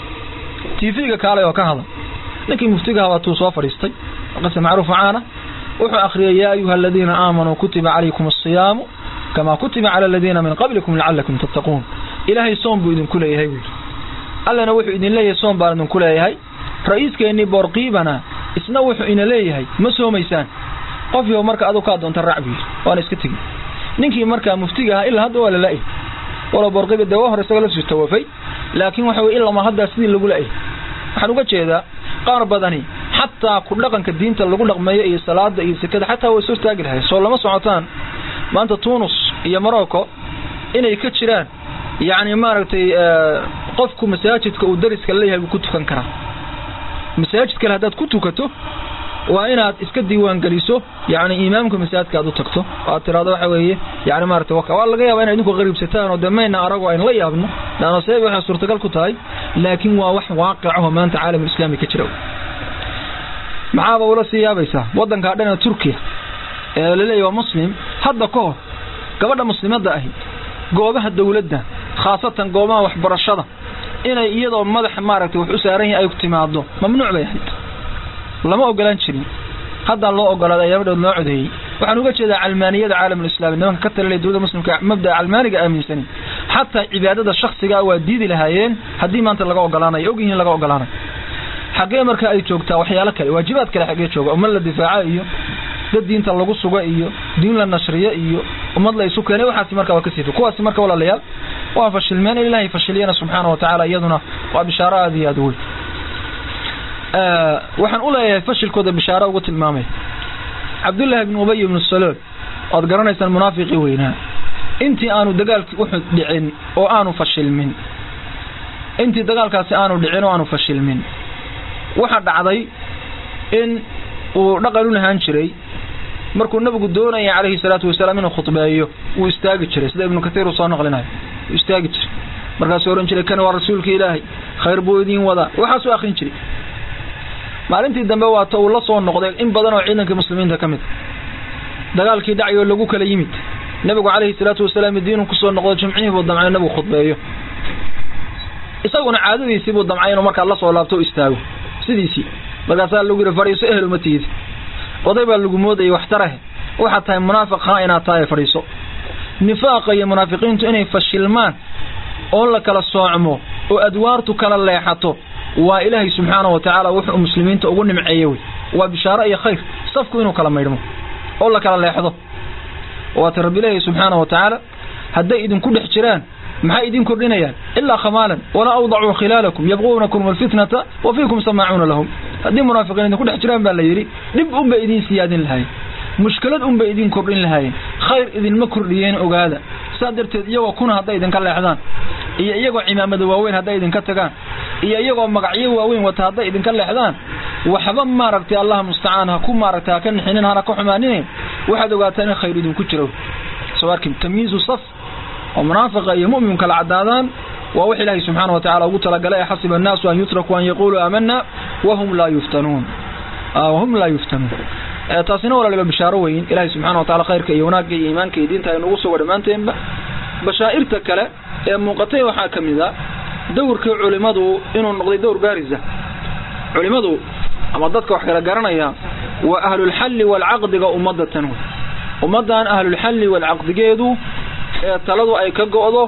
C: tv-ga kaalay oo ka hadal ninkii muftiga ahaa waatuu soo fadhiistay qisa macruuf caana wuxuu akhriyay yaa ayuha aladiina aamanuu kutiba calaykum asiyaamu kamaa kutiba cala aladiina min qablikum lacalakum tattaquun ilaahay soom buu idinku leeyahay buu yidhi allana wuxuu idin leeyahay soom baan idinku leeyahay ra-iiskeenii boorqiibana isna wuxuu ina leeyahay ma soomaysaan qofyo marka adu kaa doonta raac buu yidhi waana iska tegi ninkii markaa muftiga ahaa ilaa hadda waa la la-ay walo boorqiiba dee waa hore isaga la soo tawafay laakiin waxa weye ilama haddaa sidii lagu la-ay waxaan uga jeedaa qaar badani xataa ku dhaqanka diinta lagu dhaqmeeyo iyo salaada iyo sekada xataa way soo taagi lahay soo lama socotaan maanta tunis iyo morocco inay ka jiraan yacni maaragtay qofku masaajidka uu dariska leeyahay buu ku tukan karaa masaajid kale haddaad ku tukato waa inaad iska diiwaan geliso yani imaamka masaajidka aad u tagto oo aad tiraado waxa weeye yani maarata waka waa laga yaaba inay idinku qariibsataan oo dee mayna arago aynu la yaabno laanno sabab waxay suurtagal ku tahay laakiin waa wax waaqicaho maanta caalamulislaami ka jira maxaaba ula sii yaabaysaa waddankaa dhana turkiya ee laleeyahy waa muslim hadda ka hor gabadha muslimadda ahi goobaha dawladda khaasatan goobaha waxbarashada inay iyadoo madaxa maaragtay wax u saaran yahay ay timaado mamnuuc bay ahayd lama ogolaan jirin haddaan loo ogolaaday ayamadhood loo codeeyey waxaan uga jeedaa calmaaniyada caalamulislami nimanka ka talinaya dowladda muslimka mabda'a calmaaniga aaminsanin xataa cibaadada shaksigaa waa diidi lahaayeen haddii maanta laga ogolaanayo og yihiin laga ogolaanayo xaggee marka ay joogtaa waxyaalo kale waajibaad kale xaggee jooga ummad la difaaca iyo dad diinta lagu suga iyo diin la nashriyo iyo ummad la isu keenay waxaasi marka waa kasii kuwaasi marka walaalayaal waa fashilmeen in ilaahay fashiliyana subxaana wa tacaala iyaduna waa bishaaro aada iyo aada weyn waxaan u leeyahay fashilkooda bishaaro ugu tilmaamay cabdullaahi ibnu ubay ibnu salool oad garanaysaan munaafiqii weynaa intii aanu dagaalkii uxud dhicin oo aanu fashilmin intii dagaalkaasi aanu dhicin oo aanu fashilmin waxaa dhacday in uu dhaqan u lahaan jiray markuu nabigu doonaya calayhi salaatu wasalaam inuu khudbeeyo wuu istaagi jiray sida ibnu katiir uu soo naqlinayo wuu istaagi jiray markaasuu ohan jiray kan waa rasuulka ilaahay khayr buu idiin wadaa waxaasuu akrin jiray maalintii dambe waata uu la soo noqday in badan oo ciidankii muslimiinta ka mid dagaalkii dhacay oo lagu kala yimid nabigu calayhi salaatu wasalaam diinu kusoo noqdo jimcihii buu damcay nabigu khudbeeyo isaguna caadadiisii buu damcay inuu markaa la soo laabto o istaago sidiisii markaasaa lagu yidhi fadhiiso ehel uma tiidi oday baa lagu moodayay waxtarahe waxaad tahay munaafiq haa inaad tahay fadhiiso nifaaqa iyo munaafiqiintu inay fashilmaan oo la kala soocmo oo adwaartu kala leexato waa ilaahay subxaana wa tacaala wuxuu muslimiinta ugu nimceeye wey waa bishaaro iyo khayr safku inuu kala maydhmo oo la kala leexdo waata rabbi leeyahy subxaana wa tacaala hadday idinku dhex jiraan maxay idin kordhinayaan ilaa khamaalan walaa awdacuu khilaalakum yabquunakum alfitnata wa fiikum samaacuuna lahum haddii munaafiqiin idinku dhex jiraan baa la yidhi dhib unbay idiin siyaadin lahayen mushkilad unbay idin kordhin lahaayeen khayr idinma kordhiyeen ogaada saa darteed iyagoo kuna hadday idinka leexdaan iyo iyagoo cimaamada waaweyn hadday idinka tagaan iyo iyagoo magacyo waaweyn wata hadday idinka leexdaan waxba maaragtay allah mustacaan ha ku maaragtay ha ka nixinin hana ka xumaanine waxaad ogaataa in khayr idinku jiro soo arkin tamyiizu saf oo munaafiqa iyo mu'min kala caddaadaan waa wax ilaahay subxaana wa tacala ugu talagalay xasiba annaasu an yutrakuu an yaquuluu aamanna wahum laa yuftanuun wahum laa yuftanuun taasina walaaliba bishaaro weyn ilaahay subxana wa tacala khayrka iyo wanaagga iyo iimaanka iyo diinta ay nagu sugo dhammaanteenba bashaa'irta kale ee muuqatay waxaa ka mid a dowrkii culimadu inuu noqday dowr baarisa culimadu ama dadka wax kala garanaya waa ahlulxalli waalcaqdiga ummadda tan wey ummaddan ahlulxalli waalcaqdigeedu ee taladu ay ka go'do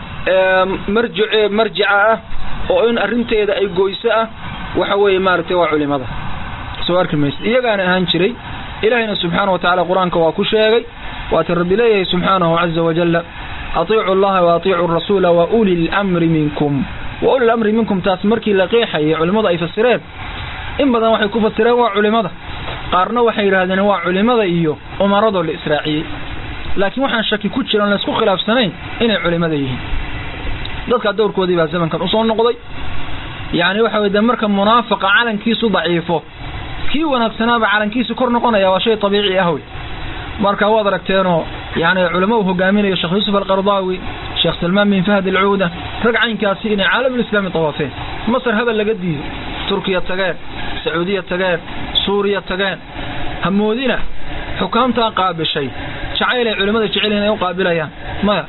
C: marjice marjica ah oo in arrinteeda ay goyso ah waxa weeye maaragtay waa culimada soo arki maysa iyagaana ahaan jiray ilaahayna subxaana wa tacala qur-aanka waa ku sheegay waata rabbi leeyahay subxaanahu caza wajalla atiicu allaha wa atiicu rasuula wa uli lamri minkum wa uli lamri minkum taas markii la qeexayay culimmadu ay fasireen in badan waxay ku fasireen waa culimada qaarna waxay yidhahdeen waa culimada iyo umaradoo la israaciyey laakiin waxaan shaki ku jiran laysku khilaafsanayn inay culimada yihiin dadkaa dowrkoodii baa zamankan usoo noqday yacni waxa weye de marka munaafiqa calankiisu daciifo kii wanaagsanaaba calankiisu kor noqonaya waa shay tabiici ah wey marka waad aragteenoo yani culamo uu hogaaminayo sheekh yuusuf alqardaawi sheekh salmaan bin fahd alcuuda rag caynkaasi inay caalamulislaami tawaafeen masar habel laga diido turkiya tageen sacuudiya tageen suuriya tageen hamoodina xukaamtaa qaabishay jacayl ay culimmada jecel inay u qaabilayaan maya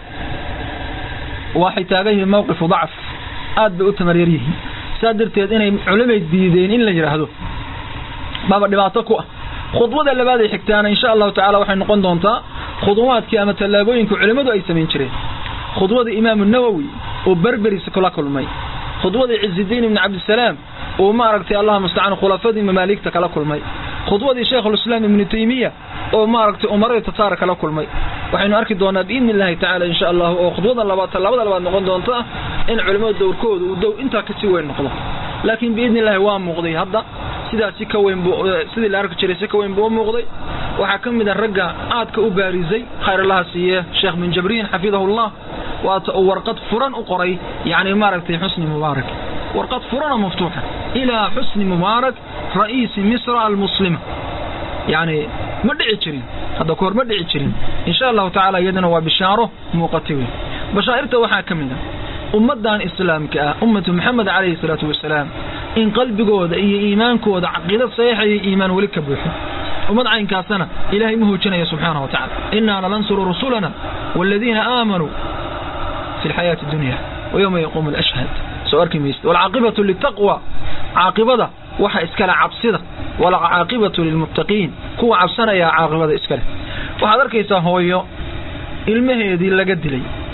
C: waxay taagan yihiin mawqifu dacf aad bay u tamaryar yihiin saa darteed inay culimay diideen in la yidhaahdo baaba dhibaato ku ah khudwada labaad ay xigtaana insha allahu tacala waxay noqon doontaa khudwaadkii ama tallaabooyinka culimmadu ay samayn jireen khudwada imaamu nawowi oo berberis kula kulmay khudwada cizidiin ibni cabdisalaam oo maaragtay allah mustacaan khulafadii mamaaligta kala kulmay khudwadii shaykhulislaam ibnu taymiya oo maaragtay umaradii tataar kala kulmay waxaynu arki doonaa biidni illahi tacala insha allahu oo khudwada labaad tallaabada labaad noqon doonta in culimmada dowrkooda uu dow intaa kasii weyn noqdo laakiin biidni illahi waa muuqday hadda sidaasi ka weyn buu sidii la arki jiray si ka weyn buu u muuqday waxaa ka mid a ragga aadka u baarisay khayr allaha siiye sheekh bin jabriin xafidahullah waata uu warqad furan u qoray yacni maaragtay xusni mubaarak warqad furana maftuuxa ilaa xusni mubaarak ra'iisi misra almuslima yacni ma dhici jirin hadda kahor ma dhici jirin insha allahu tacala iyadana waa bishaaro muuqata wey bashaa'irta waxaa ka mid a ummaddan islaamka ah ummatu maxamed calayhi salaatu wasalaam in qalbigooda iyo iimaankooda caqiidad saxiixa iyo iimaan weli ka buuxo ummad caynkaasana ilaahay ma hoojinaya subxaana wa tacala innaa lanansuru rusulana waaladiina aamanuu fi lxayaati dunya wa yowma yaquumu alashhad soo arki maysid waalcaaqibatu litaqwa caaqibada waxa iskale cabsida walcaaqibatu lilmuttaqiin kuwa cabsanayaa caaqibada iskale waxaad arkaysaa hooyo ilmaheedii laga dilay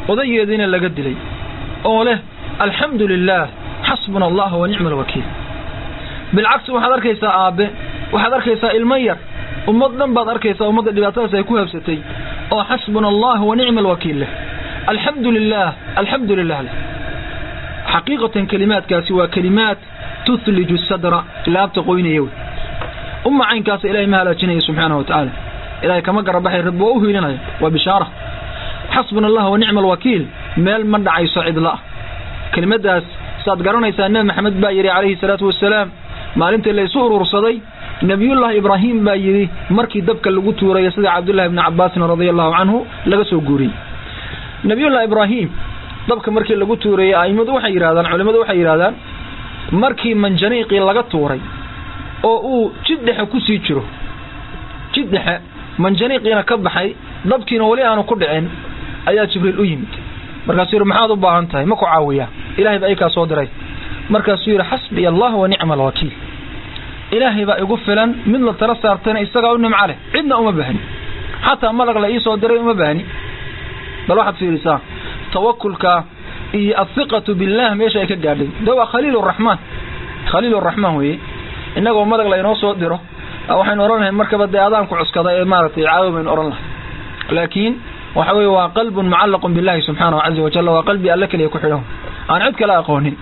C: odayeediina laga dilay oo leh alxamdu lilaah xasbuna allah wa nicma alwakiil bilcagsi waxaad arkaysaa aabbe waxaad arkaysaa ilmo yar ummad dhan baad arkaysaa ummadda dhibaatadaas ay ku habsatay oo xasbuna allah wa nicma alwakiil leh alxamdu lilaah alxamdu lilah leh xaqiiqatan kelimaadkaasi waa kelimaad tuhliju sadra laabta qoynaya wey umma caynkaasa ilahay ma halaajinaya subxaanahu wa tacaala ilahay kama garabaxay rabbi waa u hiilinaya waa bishaara xasbuna allah wa nicma alwakiil meel ma dhacayso cidla kelimadaas saad garanaysaa nebi maxamed baa yidhi calayhi salaatu wasalaam maalintii la isu urursaday nebiyullaahi ibraahim baa yidhi markii dabka lagu tuuraya sida cabdullahi bni cabaasin radia allahu canhu laga soo guuriyey nebiyullahi ibraahim dabka markii lagu tuurayey a'immadu waxay yidhahdaan culimmadu waxay yidhahdaan markii manjaniiqii laga tuuray oo uu jid dhexe ku sii jiro jid dhexe manjaniiqiina ka baxay dabkiina weli aanu ku dhicin ayaa jibriil u yimid markaasuu yidhi maxaad u baahan tahay ma ku caawiyaa ilahay baa ikaa soo diray markaasuu yidhi xasbiya allah wa nicma alwakiil ilaahay baa igu filan mid la tala saartayna isagaa u nimco leh cidna uma bahni xataa malag la iisoo diray uma bahni bal waxaad fiirisaa tawakulka iyo athiqatu billah meesha ay ka gaadhay de waa khaliil raxmaan khaliil raxmaan weeye innagoo madag la inoo soo diro waxaynu odhan lahay markaba dee adaanku cuskada ee maaragtay caawi baynu odhan lahay laakiin waxa weye waa qalbun mucallaqun billahi subxaanahu caza wajalla waa qalbi alle keliya ku xidhan aan cid kale aqoonin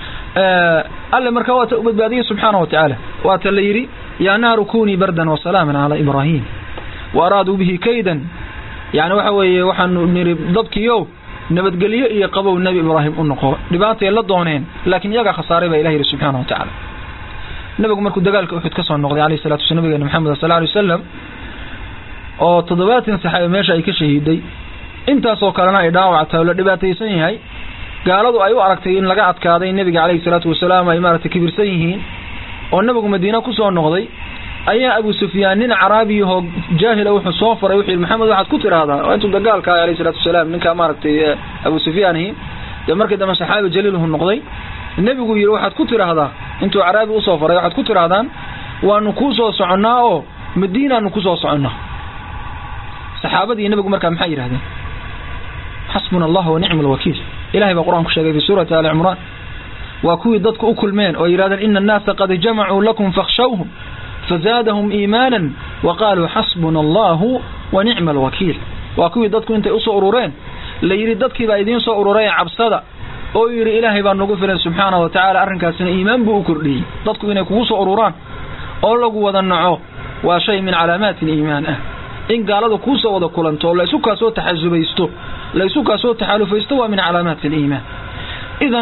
C: alle markaa waata u badbaadiyey subxaana wa tacaala waata la yidhi yaa naaru kunii bardan wasalaaman calaa ibraahim wa araaduu bihi kaydan yani waxa weeye waxaanu nidhi dadkiiow nabadgelyo iyo qabow nebi ibraahim u noqo dhibaatay la dooneen laakiin iyagaa khasaaray baa ilah yidhi subxaana wa tacaala nabigu markuu dagaalka uxud ka soo noqday alayh salatu wasala nabigeena maxamed sal alay wasalam oo toddobaatan saxaabe meesha ay ka shahiiday intaasoo kalena ay dhaawactahay oo la dhibaataysan yahay gaaladu ay u aragtay in laga adkaaday nebiga calayhi salaatu wasalaam ay maaragtay kibirsan yihiin oo nabigu madiina ku soo noqday ayaa abu sufyaan nin caraabiyahoo jaahila wuxuu soo faray wuxuu yidhi maxamed waxaad ku tidhaahdaa oo intuu dagaalka ahay alayhi salatu wasalaam ninkaa maaragtay abu sufyaanihi dee markii dambe saxaabi jaliilhu noqday nebigu yidhi waxaad ku tidhaahdaa intuu caraabi usoo faray waxaad ku tidhaahdaan waanu kuu soo soconnaa oo madiinaanu ku soo soconnaa saxaabadii nebigu markaa maxay yidhahdeen xasbuna allah wa nicma alwakiil ilahay baa qur-aan ku sheegay fi suurati ali cimraan waa kuwii dadku u kulmeen oo yidhahdeen ina annaasa qad jamacuu lakum fakhshawhum fazaadahum iimaanan wa qaaluu xasbuna allahu wa nicma alwakiil waa kuwii dadku intay usoo urureen la yidhi dadkii baa idiin soo urureen cabsada oo yidhi ilaahay baa nagu filan subxaana wa tacaala arrinkaasina iimaan buu u kordhiyey dadku inay kugu soo ururaan oo lagu wada naco waa shay min calaamaati aliimaan ah in gaalada kuu soo wada kulanto la isu kaa soo taxasubaysto la isu kaa soo taxaalufaysto waa min calaamaati aliimaan idan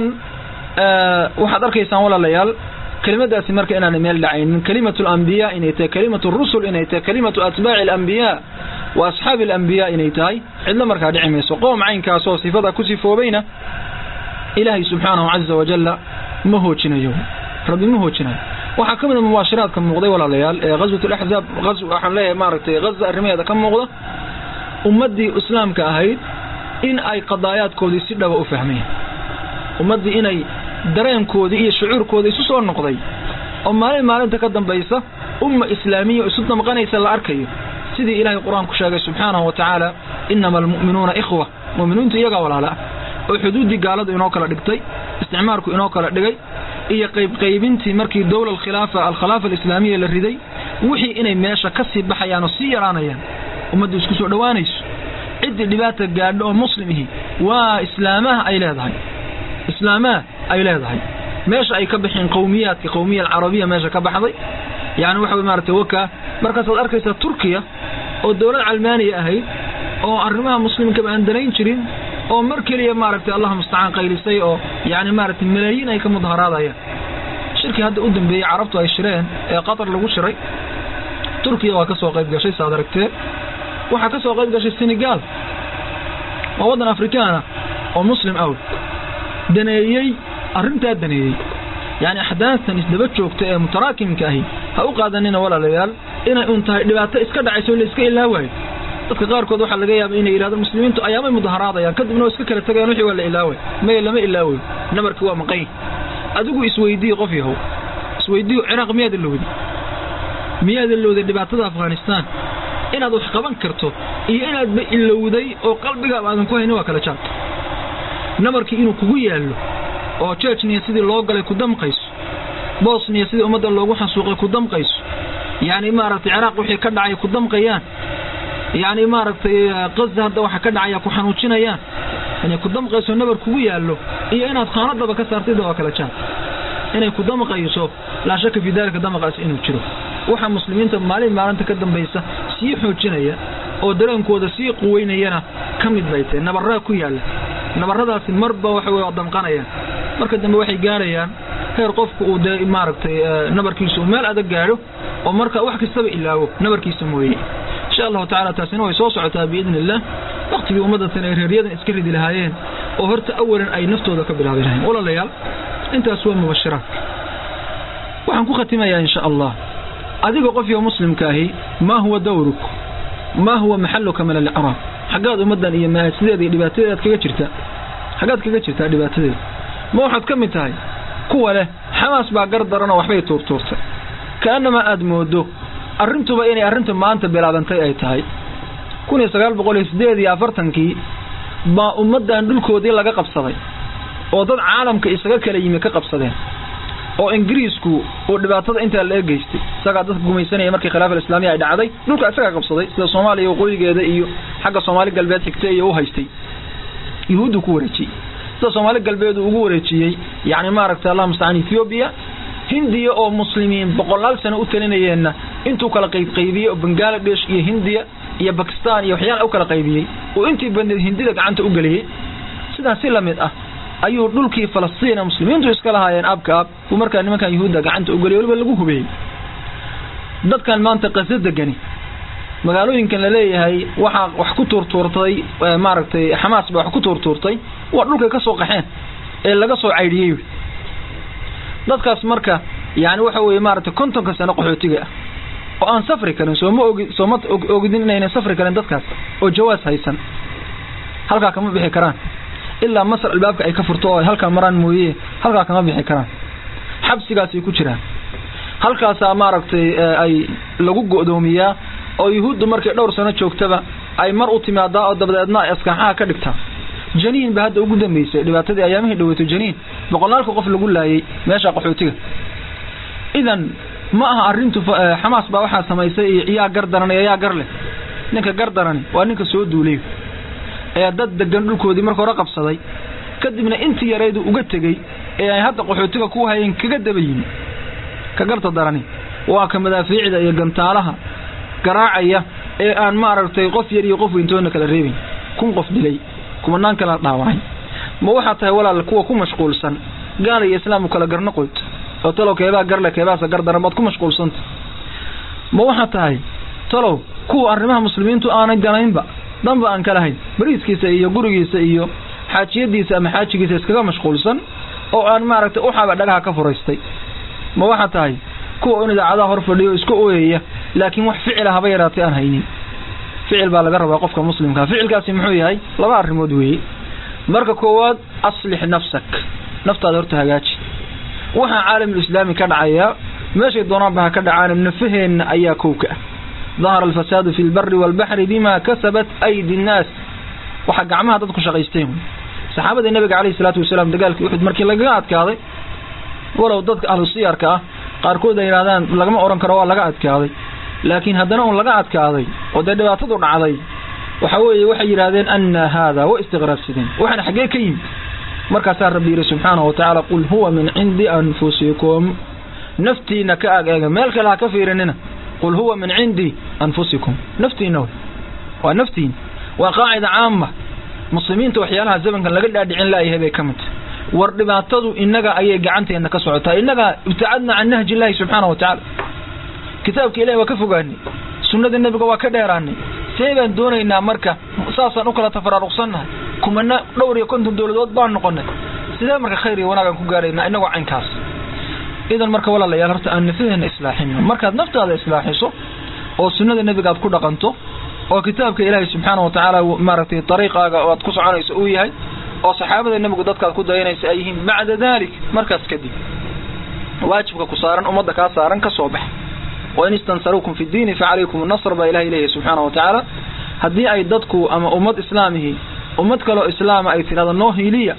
C: waxaad arkaysaan walaalayaal kelimadaasi marka inaanay meel dhacaynin kelimatu alambiyaa inay tahay kelimatu rusul inay tahay kelimatu atbaaci alambiyaa wa asxaabi alambiyaa inay tahay cidlo markaa dhici mayso qoom caynkaasoo sifada ku sifoobayna ilaahay subxaanahu caza wajalla ma hoojinayo rabbi ma hoojinayo waxaa ka mid a mubaashiraadka muuqday walaalayaal ee ghaswat alaxzaab waxaan leeyahay maaragtay ghaza arrimaheeda ka muuqda ummaddii islaamka ahayd in ay qadaayaadkoodii si dhaba u fahmeen ummaddii inay dareenkoodii iyo shucuurkoodii isu soo noqday oo maalin maalinta ka dambaysa umma islaamiya isu damqanaysa la arkayo sidii ilaahay qur-aanku sheegay subxaanahu wa tacaala inama almu'minuuna ikhwa mu'miniintu iyagaa walaala ah oo xuduuddii gaaladu inoo kala dhigtay isticmaarku inoo kala dhigay iyo qaybqaybintii markii dowla alkhilaafa alkhilaafa alislaamiya la riday wixii inay meesha ka sii baxayaan oo sii yaraanayaan ummaddu isku soo dhowaanayso ciddii dhibaata gaadho oo muslimihi waa islaamaha ay leedahay islaamaha ay leedahay meesha ay ka baxeen qowmiyaadka qowmiya alcarabiya meesha ka baxday yani waxa wey maaragtay waka markaasaad arkaysaa turkiya oo dowlad calmaaniya ahayd oo arrimaha muslimkaba aan danayn jirin oo mar keliya maaragtay allah mustacaan qaylisay oo yani maaragtay malaayiin ay ka mudaharaadayaan shirkii hadda u dambeeyey carabtu ay shireen ee qatar lagu shiray turkiya waa ka soo qayb gashay saad aragtee waxaa ka soo qayb gashay senegal waa waddan afrikaana oo muslim aw daneeyey arrintaa daneeyey yani axdaastan isdaba joogta ee mutaraakimka ahi ha u qaadanina walaalayaal inay un tahay dhibaato iska dhacayso in la iska ilaawaayo dadka qaarkood waxaa laga yaaba inay yidhahdaan muslimiintu ayaamay mudaharaadayaan kadibna waa iska kala tagayaan wixii waa la ilaaway maya lama ilaawayo nabarkii waa maqan adigu isweydiiye qof yahow isweydiiyo ciraaq miyaad ilowday miyaad ilowday dhibaatada afghanistaan inaad wax qaban karto iyo inaadba ilowday oo qalbigaaba aadan ku haynin waa kala jaad nabarkii inuu kugu yaallo oo jejniya sidii loo galay ku damqayso bosniya sidii ummadda loogu xasuuqay ku damqayso yacni maaragtay ciraaq wixii ka dhacay ku damqayaan yacni maaragtay qaza hadda waxa ka dhacaya ku xanuujinayaan inay ku damqayso nabar kugu yaallo iyo inaad khaanadaba ka saartayda waa kala jaan inay ku damqayso laa shaka fii daalika damaqaas inuu jiro waxa muslimiinta maalin maalinta ka dambaysa sii xoojinaya oo dareenkooda sii quweynayana ka mid bay tahay nabarraa ku yaalla nabarradaasi marba waxa wey damqanayaan marka dambe waxay gaarayaan heer qofku uu dee maaragtay nabarkiisa uu meel adag gaadho oo marka wax kastaba ilaawo nabarkiisa mooye insha allahu tacala taasina way soo socotaa biidni illah waktigii ummadatan ay reeryadan iska ridi lahaayeen oo horta awalan ay naftooda ka bilaabi lahayn walaalayaal intaas waa mubashiraadka waxaan ku khatimayaa insha allah adiga qofyo muslimka ahi maa huwa dawruk maa huwa maxaluka min alicraab xaggaad ummaddan iyo maasideeda iyo dhibaatadeedaad kaga jirtaa xaggaad kaga jirtaa dhibaatadeeda ma waxaad ka mid tahay kuwa leh xamaas baa gar daranoo waxbay tuurtuurtay kaanamaa aad moodo arrintuba inay arrinta maanta bilaabantay ay tahay kun iyo sagaal boqol iyo siddeed iyo afartankii baa ummaddan dhulkoodii laga qabsaday oo dad caalamka isaga kala yimi ka qabsadeen oo ingiriisku uu dhibaatada intaa la egeystay isagaa dadka gumaysanaya markii khilaafa islaamiya ay dhacday dhulka isagaa qabsaday sida soomaaliya waqooyigeeda iyo xagga soomaali galbeed xigta iyo u haystay yuhuuddu ku wareejiyey sida soomaali galbeed uu ugu wareejiyey yacni maaragtay allah mustacaan ethoobiya hindiya oo muslimiin boqolaal sano u talinayeenna intuu kala qaybqaybiyey oo bangaladesh iyo hindiya iyo bakistan iyo waxyaala u kala qaybiyey oo intii badneed hindida gacanta u geliyey sidaas si lamid ah ayuu dhulkii falastiin muslimiintu iska lahaayeen aabka aab uu markaa nimankan yuhuudda gacanta u geliyay waliba lagu hubeeyey dadkan maanta qaso degani magaalooyinkan la leeyahay waxaa wax ku tuurtuurtay maaragtay xamaas baa wax ku tuurtuurtay waa dhulkay ka soo qaxeen ee laga soo caydhiyey dadkaas marka yani waxa weeye maaragtay kontonka sano qaxootiga ah oo aan safri karin sooma ogi sooma ogidin inaynan safri karin dadkaas oo jawaas haysan halkaa kama bixi karaan ilaa masar albaabka ay ka furto oo ay halkaa maraan mooye halkaa kama bixi karaan xabsigaasay ku jiraan halkaasaa maaragtay ay lagu go'doomiyaa oo yuhuuddu markay dhowr sano joogtaba ay mar u timaadaa oo dabadeedna ay askaxaha ka dhigtaa janiin ba hadda ugu dambeysay dhibaatadii ayaamihii dhaweyto janiin boqolaalka qof lagu laayay meesha qaxootiga idan ma aha arrintu xamaas baa waxaa samaysay iyo yaa gar daran iyo yaa gar leh ninka gar darani waa ninka soo duulay ee dad degan dhulkoodii marka hore qabsaday kadibna intii yaraydu uga tegey ee ay hadda qaxootiga ku hayeen kaga daba yimi ka garta darani waa ka madaafiicda iyo gantaalaha garaacaya ee aan maaragtay qof yar iyo qof weyntoona kala reebin kun qof dilay kumanaan kala dhaawacay ma waxaa tahay walaal kuwa ku mashquulsan gaala iyo islaamku kala garno qoyd oo talow keebaa garle keebaasa gar daran baad ku mashquulsanta ma waxaa tahay talow kuwa arrimaha muslimiintu aanay ganaynba danba aan kala hayn bariiskiisa iyo gurigiisa iyo xaajiyadiisa ama xaajigiisa iskaga mashquulsan oo aan maaragtay uxaba dhagaha ka furaystay ma waxaa tahay kuwa in idaacadaha hor fadhiyo iska ooyaya laakiin wax ficila haba yaraatay aan haynin ficil baa laga rabaa qofka muslimkaa ficilkaasi muxuu yahay laba arrimood weeye marka koowaad aslix nafsak naftaada horta hagaaji waxaa caalamulislaami ka dhacayaa meeshay doonaanba ha ka dhacaan nafaheenna ayaa kowka ah dahara alfasaadu fi lbari waalbaxri bima kasabat aydi nnaas waxaa gacmaha dadku shaqaysteen saxaabadii nabiga caleyhi salaatu wasalaam dagaalkii uxud markii lagaga adkaaday walow dadka ahlu siyarka ah qaarkood ay yidhahdaan lagama odhan karo waa laga adkaaday laakiin haddana un laga adkaaday oo dee dhibaatadu dhacday waxa weeye waxay yidhahdeen anna haada wa istiqraabsideen waxaana xaggee ka yimid markaasaa rabbi yidhi subxaanahu watacaala qul huwa min cindi anfusikum naftiina ka ag eega meel kale ha ka fiirinina qul huwa min cindi anfusikum naftiina wey waa naftiin waa qaacida caama muslimiinta waxyaalaha zamankan laga dhaadhicin laayahay bay ka mid tahay war dhibaatadu innaga ayay gacanteena ka socotaa innaga ibtacadna can nahji illaahi subxaana wa tacaala kitaabka ilahi waa ka fogaanay sunnada nebiga waa ka dheeraanay see baan doonaynaa marka saasaan u kala tafaraaruqsannahay kumana dhowr iyo konton dowladood baan noqonay sidee marka khayr iyo wanaagaan ku gaaraynaa inagoo caynkaas idan marka walaalayaal horta aan nafaheena islaaxino markaad naftaada islaaxiso oo sunnada nebiga aad ku dhaqanto oo kitaabka ilaahay subxaana wa tacaala maaragtay dariiqaaga aad ku soconayso uu yahay oo saxaabada nebigu dadkaad ku dayanaysa ay yihiin bacda dalik markaas kadib waajibka ku saaran ummadda kaa saaran ka soo bax wain istansaruukum fi diini facalaykum nasr baa ilahay leeyahay subxaana wa tacaala haddii ay dadku ama ummad islaamihi ummad kaloo islaama ay tidhahdo noo hiiliya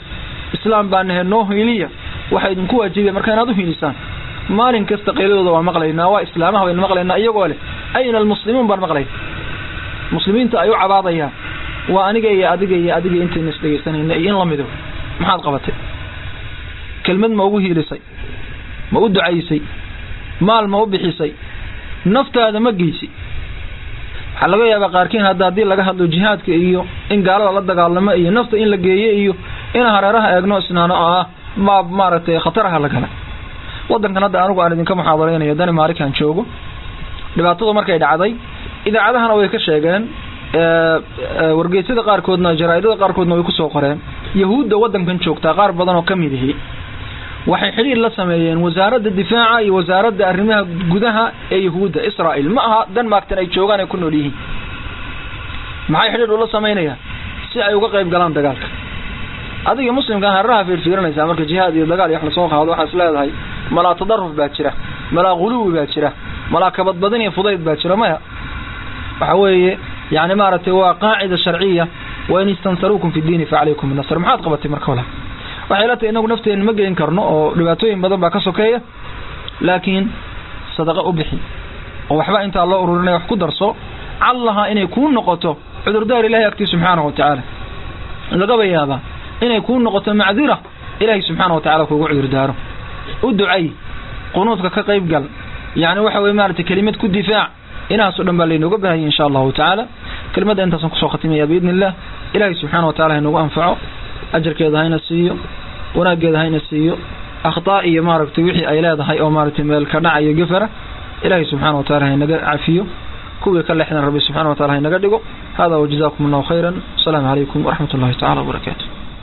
C: islaam baa nahe noo hiiliya waxaa idinku waajibaya marka inaad u hiilisaan maalin kasta qayladooda waa maqlaynaa waa islaamaha baynu maqlaynaa iyagoo leh ayna almuslimuun baan maqlay muslimiinta ay u cabaadayaan waa aniga iyo adiga iyo adiga intayna isdhegaysanayna iyo in la mido maxaad qabatay kelmad ma ugu hiilisay ma u ducaysay maal ma u bixisay naftaada ma geysi waxaa laga yaabaa qaarkiin hadda haddii laga hadlo jihaadka iyo in gaalada la dagaalamo iyo nafta in la geeyo iyo in hareeraha eegno isnaano ah ma maaragtay khataraha la gala wadankan hadda anigu aan idinka muxaadareynayo dani maarikan joogo dhibaatadu markay dhacday idaacadahana way ka sheegeen wargeysyada qaarkoodna jaraaidada qaarkoodna way kusoo qoreen yahuudda wadankan joogtaa qaar badan oo kamid ihi waxay xidhiir la sameeyeen wasaaradda difaaca iyo wasaaradda arrimaha gudaha ee yahuudda israel ma aha denmarktan ay joogaan ay ku nool yihiin maxay xidhiir ula samaynayaan si ay uga qayb galaan dagaalka adiga muslimkaan hareeraha fiirfiirinaysaa marka jihaad iyo dagaal iyo wax lasoo qaado waxaa is leedahay malaa tadaruf baa jira malaa ghuluwi baa jira malaa kabadbadin iyo fudayd baa jira maya waxa weeye yani maaragtay waa qaacida sharciya wain istansaruukum fi diini facalaykum binasr maxaad qabatay marka wala waxay la tahay inagu nafteena ma gelin karno oo dhibaatooyin badan baa ka sokeeya laakiin sadaqa u bixi oo waxba intaa loo ururinaya wax ku darso callaha inay kuu noqoto cudurdaar ilahay agtii subxaanahu watacaala lagaba yaabaa inay kuu noqoto macdira ilaahay subxaana wa tacala kuugu cudurdaaro u ducay qunuudka ka qayb gal yani waxa weye maaragtay kelimad ku difaac inahaas o dhan baa laynooga bahayay insha allahu tacaala kelimadda intaasaan kusoo khatimaya biidni illah ilaahay subxaana wa tacala haynagu anfaco ajarkeeda hayna siiyo wanaaggeeda hayna siiyo akhtaa iyo maaragtay wixii ay leedahay oo maaragtay meel ka dhacayo gefara ilaahay subxaana wa tacala haynaga cafiyo kuwii ka leexdan rabbi subxana wa tacala haynaga dhigo hada wajazakum allahu khayran asalaamu calaykum waraxmat ullahi tacala wabarakaatu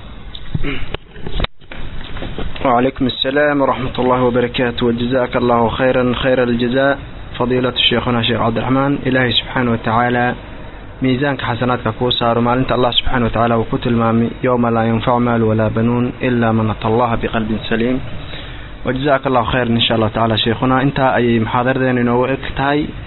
A: وعليكم السلام ورحمة الله وبركاته وجزاك الله خيرا خير الجزاء فضيلة الشيخنا شيخ عبد الرحمن إلهي سبحانه وتعالى ميزانك حسناتك كوسار ما أنت الله سبحانه وتعالى وكتل مامي يوم لا ينفع مال ولا بنون إلا من أتى الله بقلب سليم وجزاك الله خير إن شاء الله تعالى شيخنا أنت أي محاضر ذين إنه إكتاي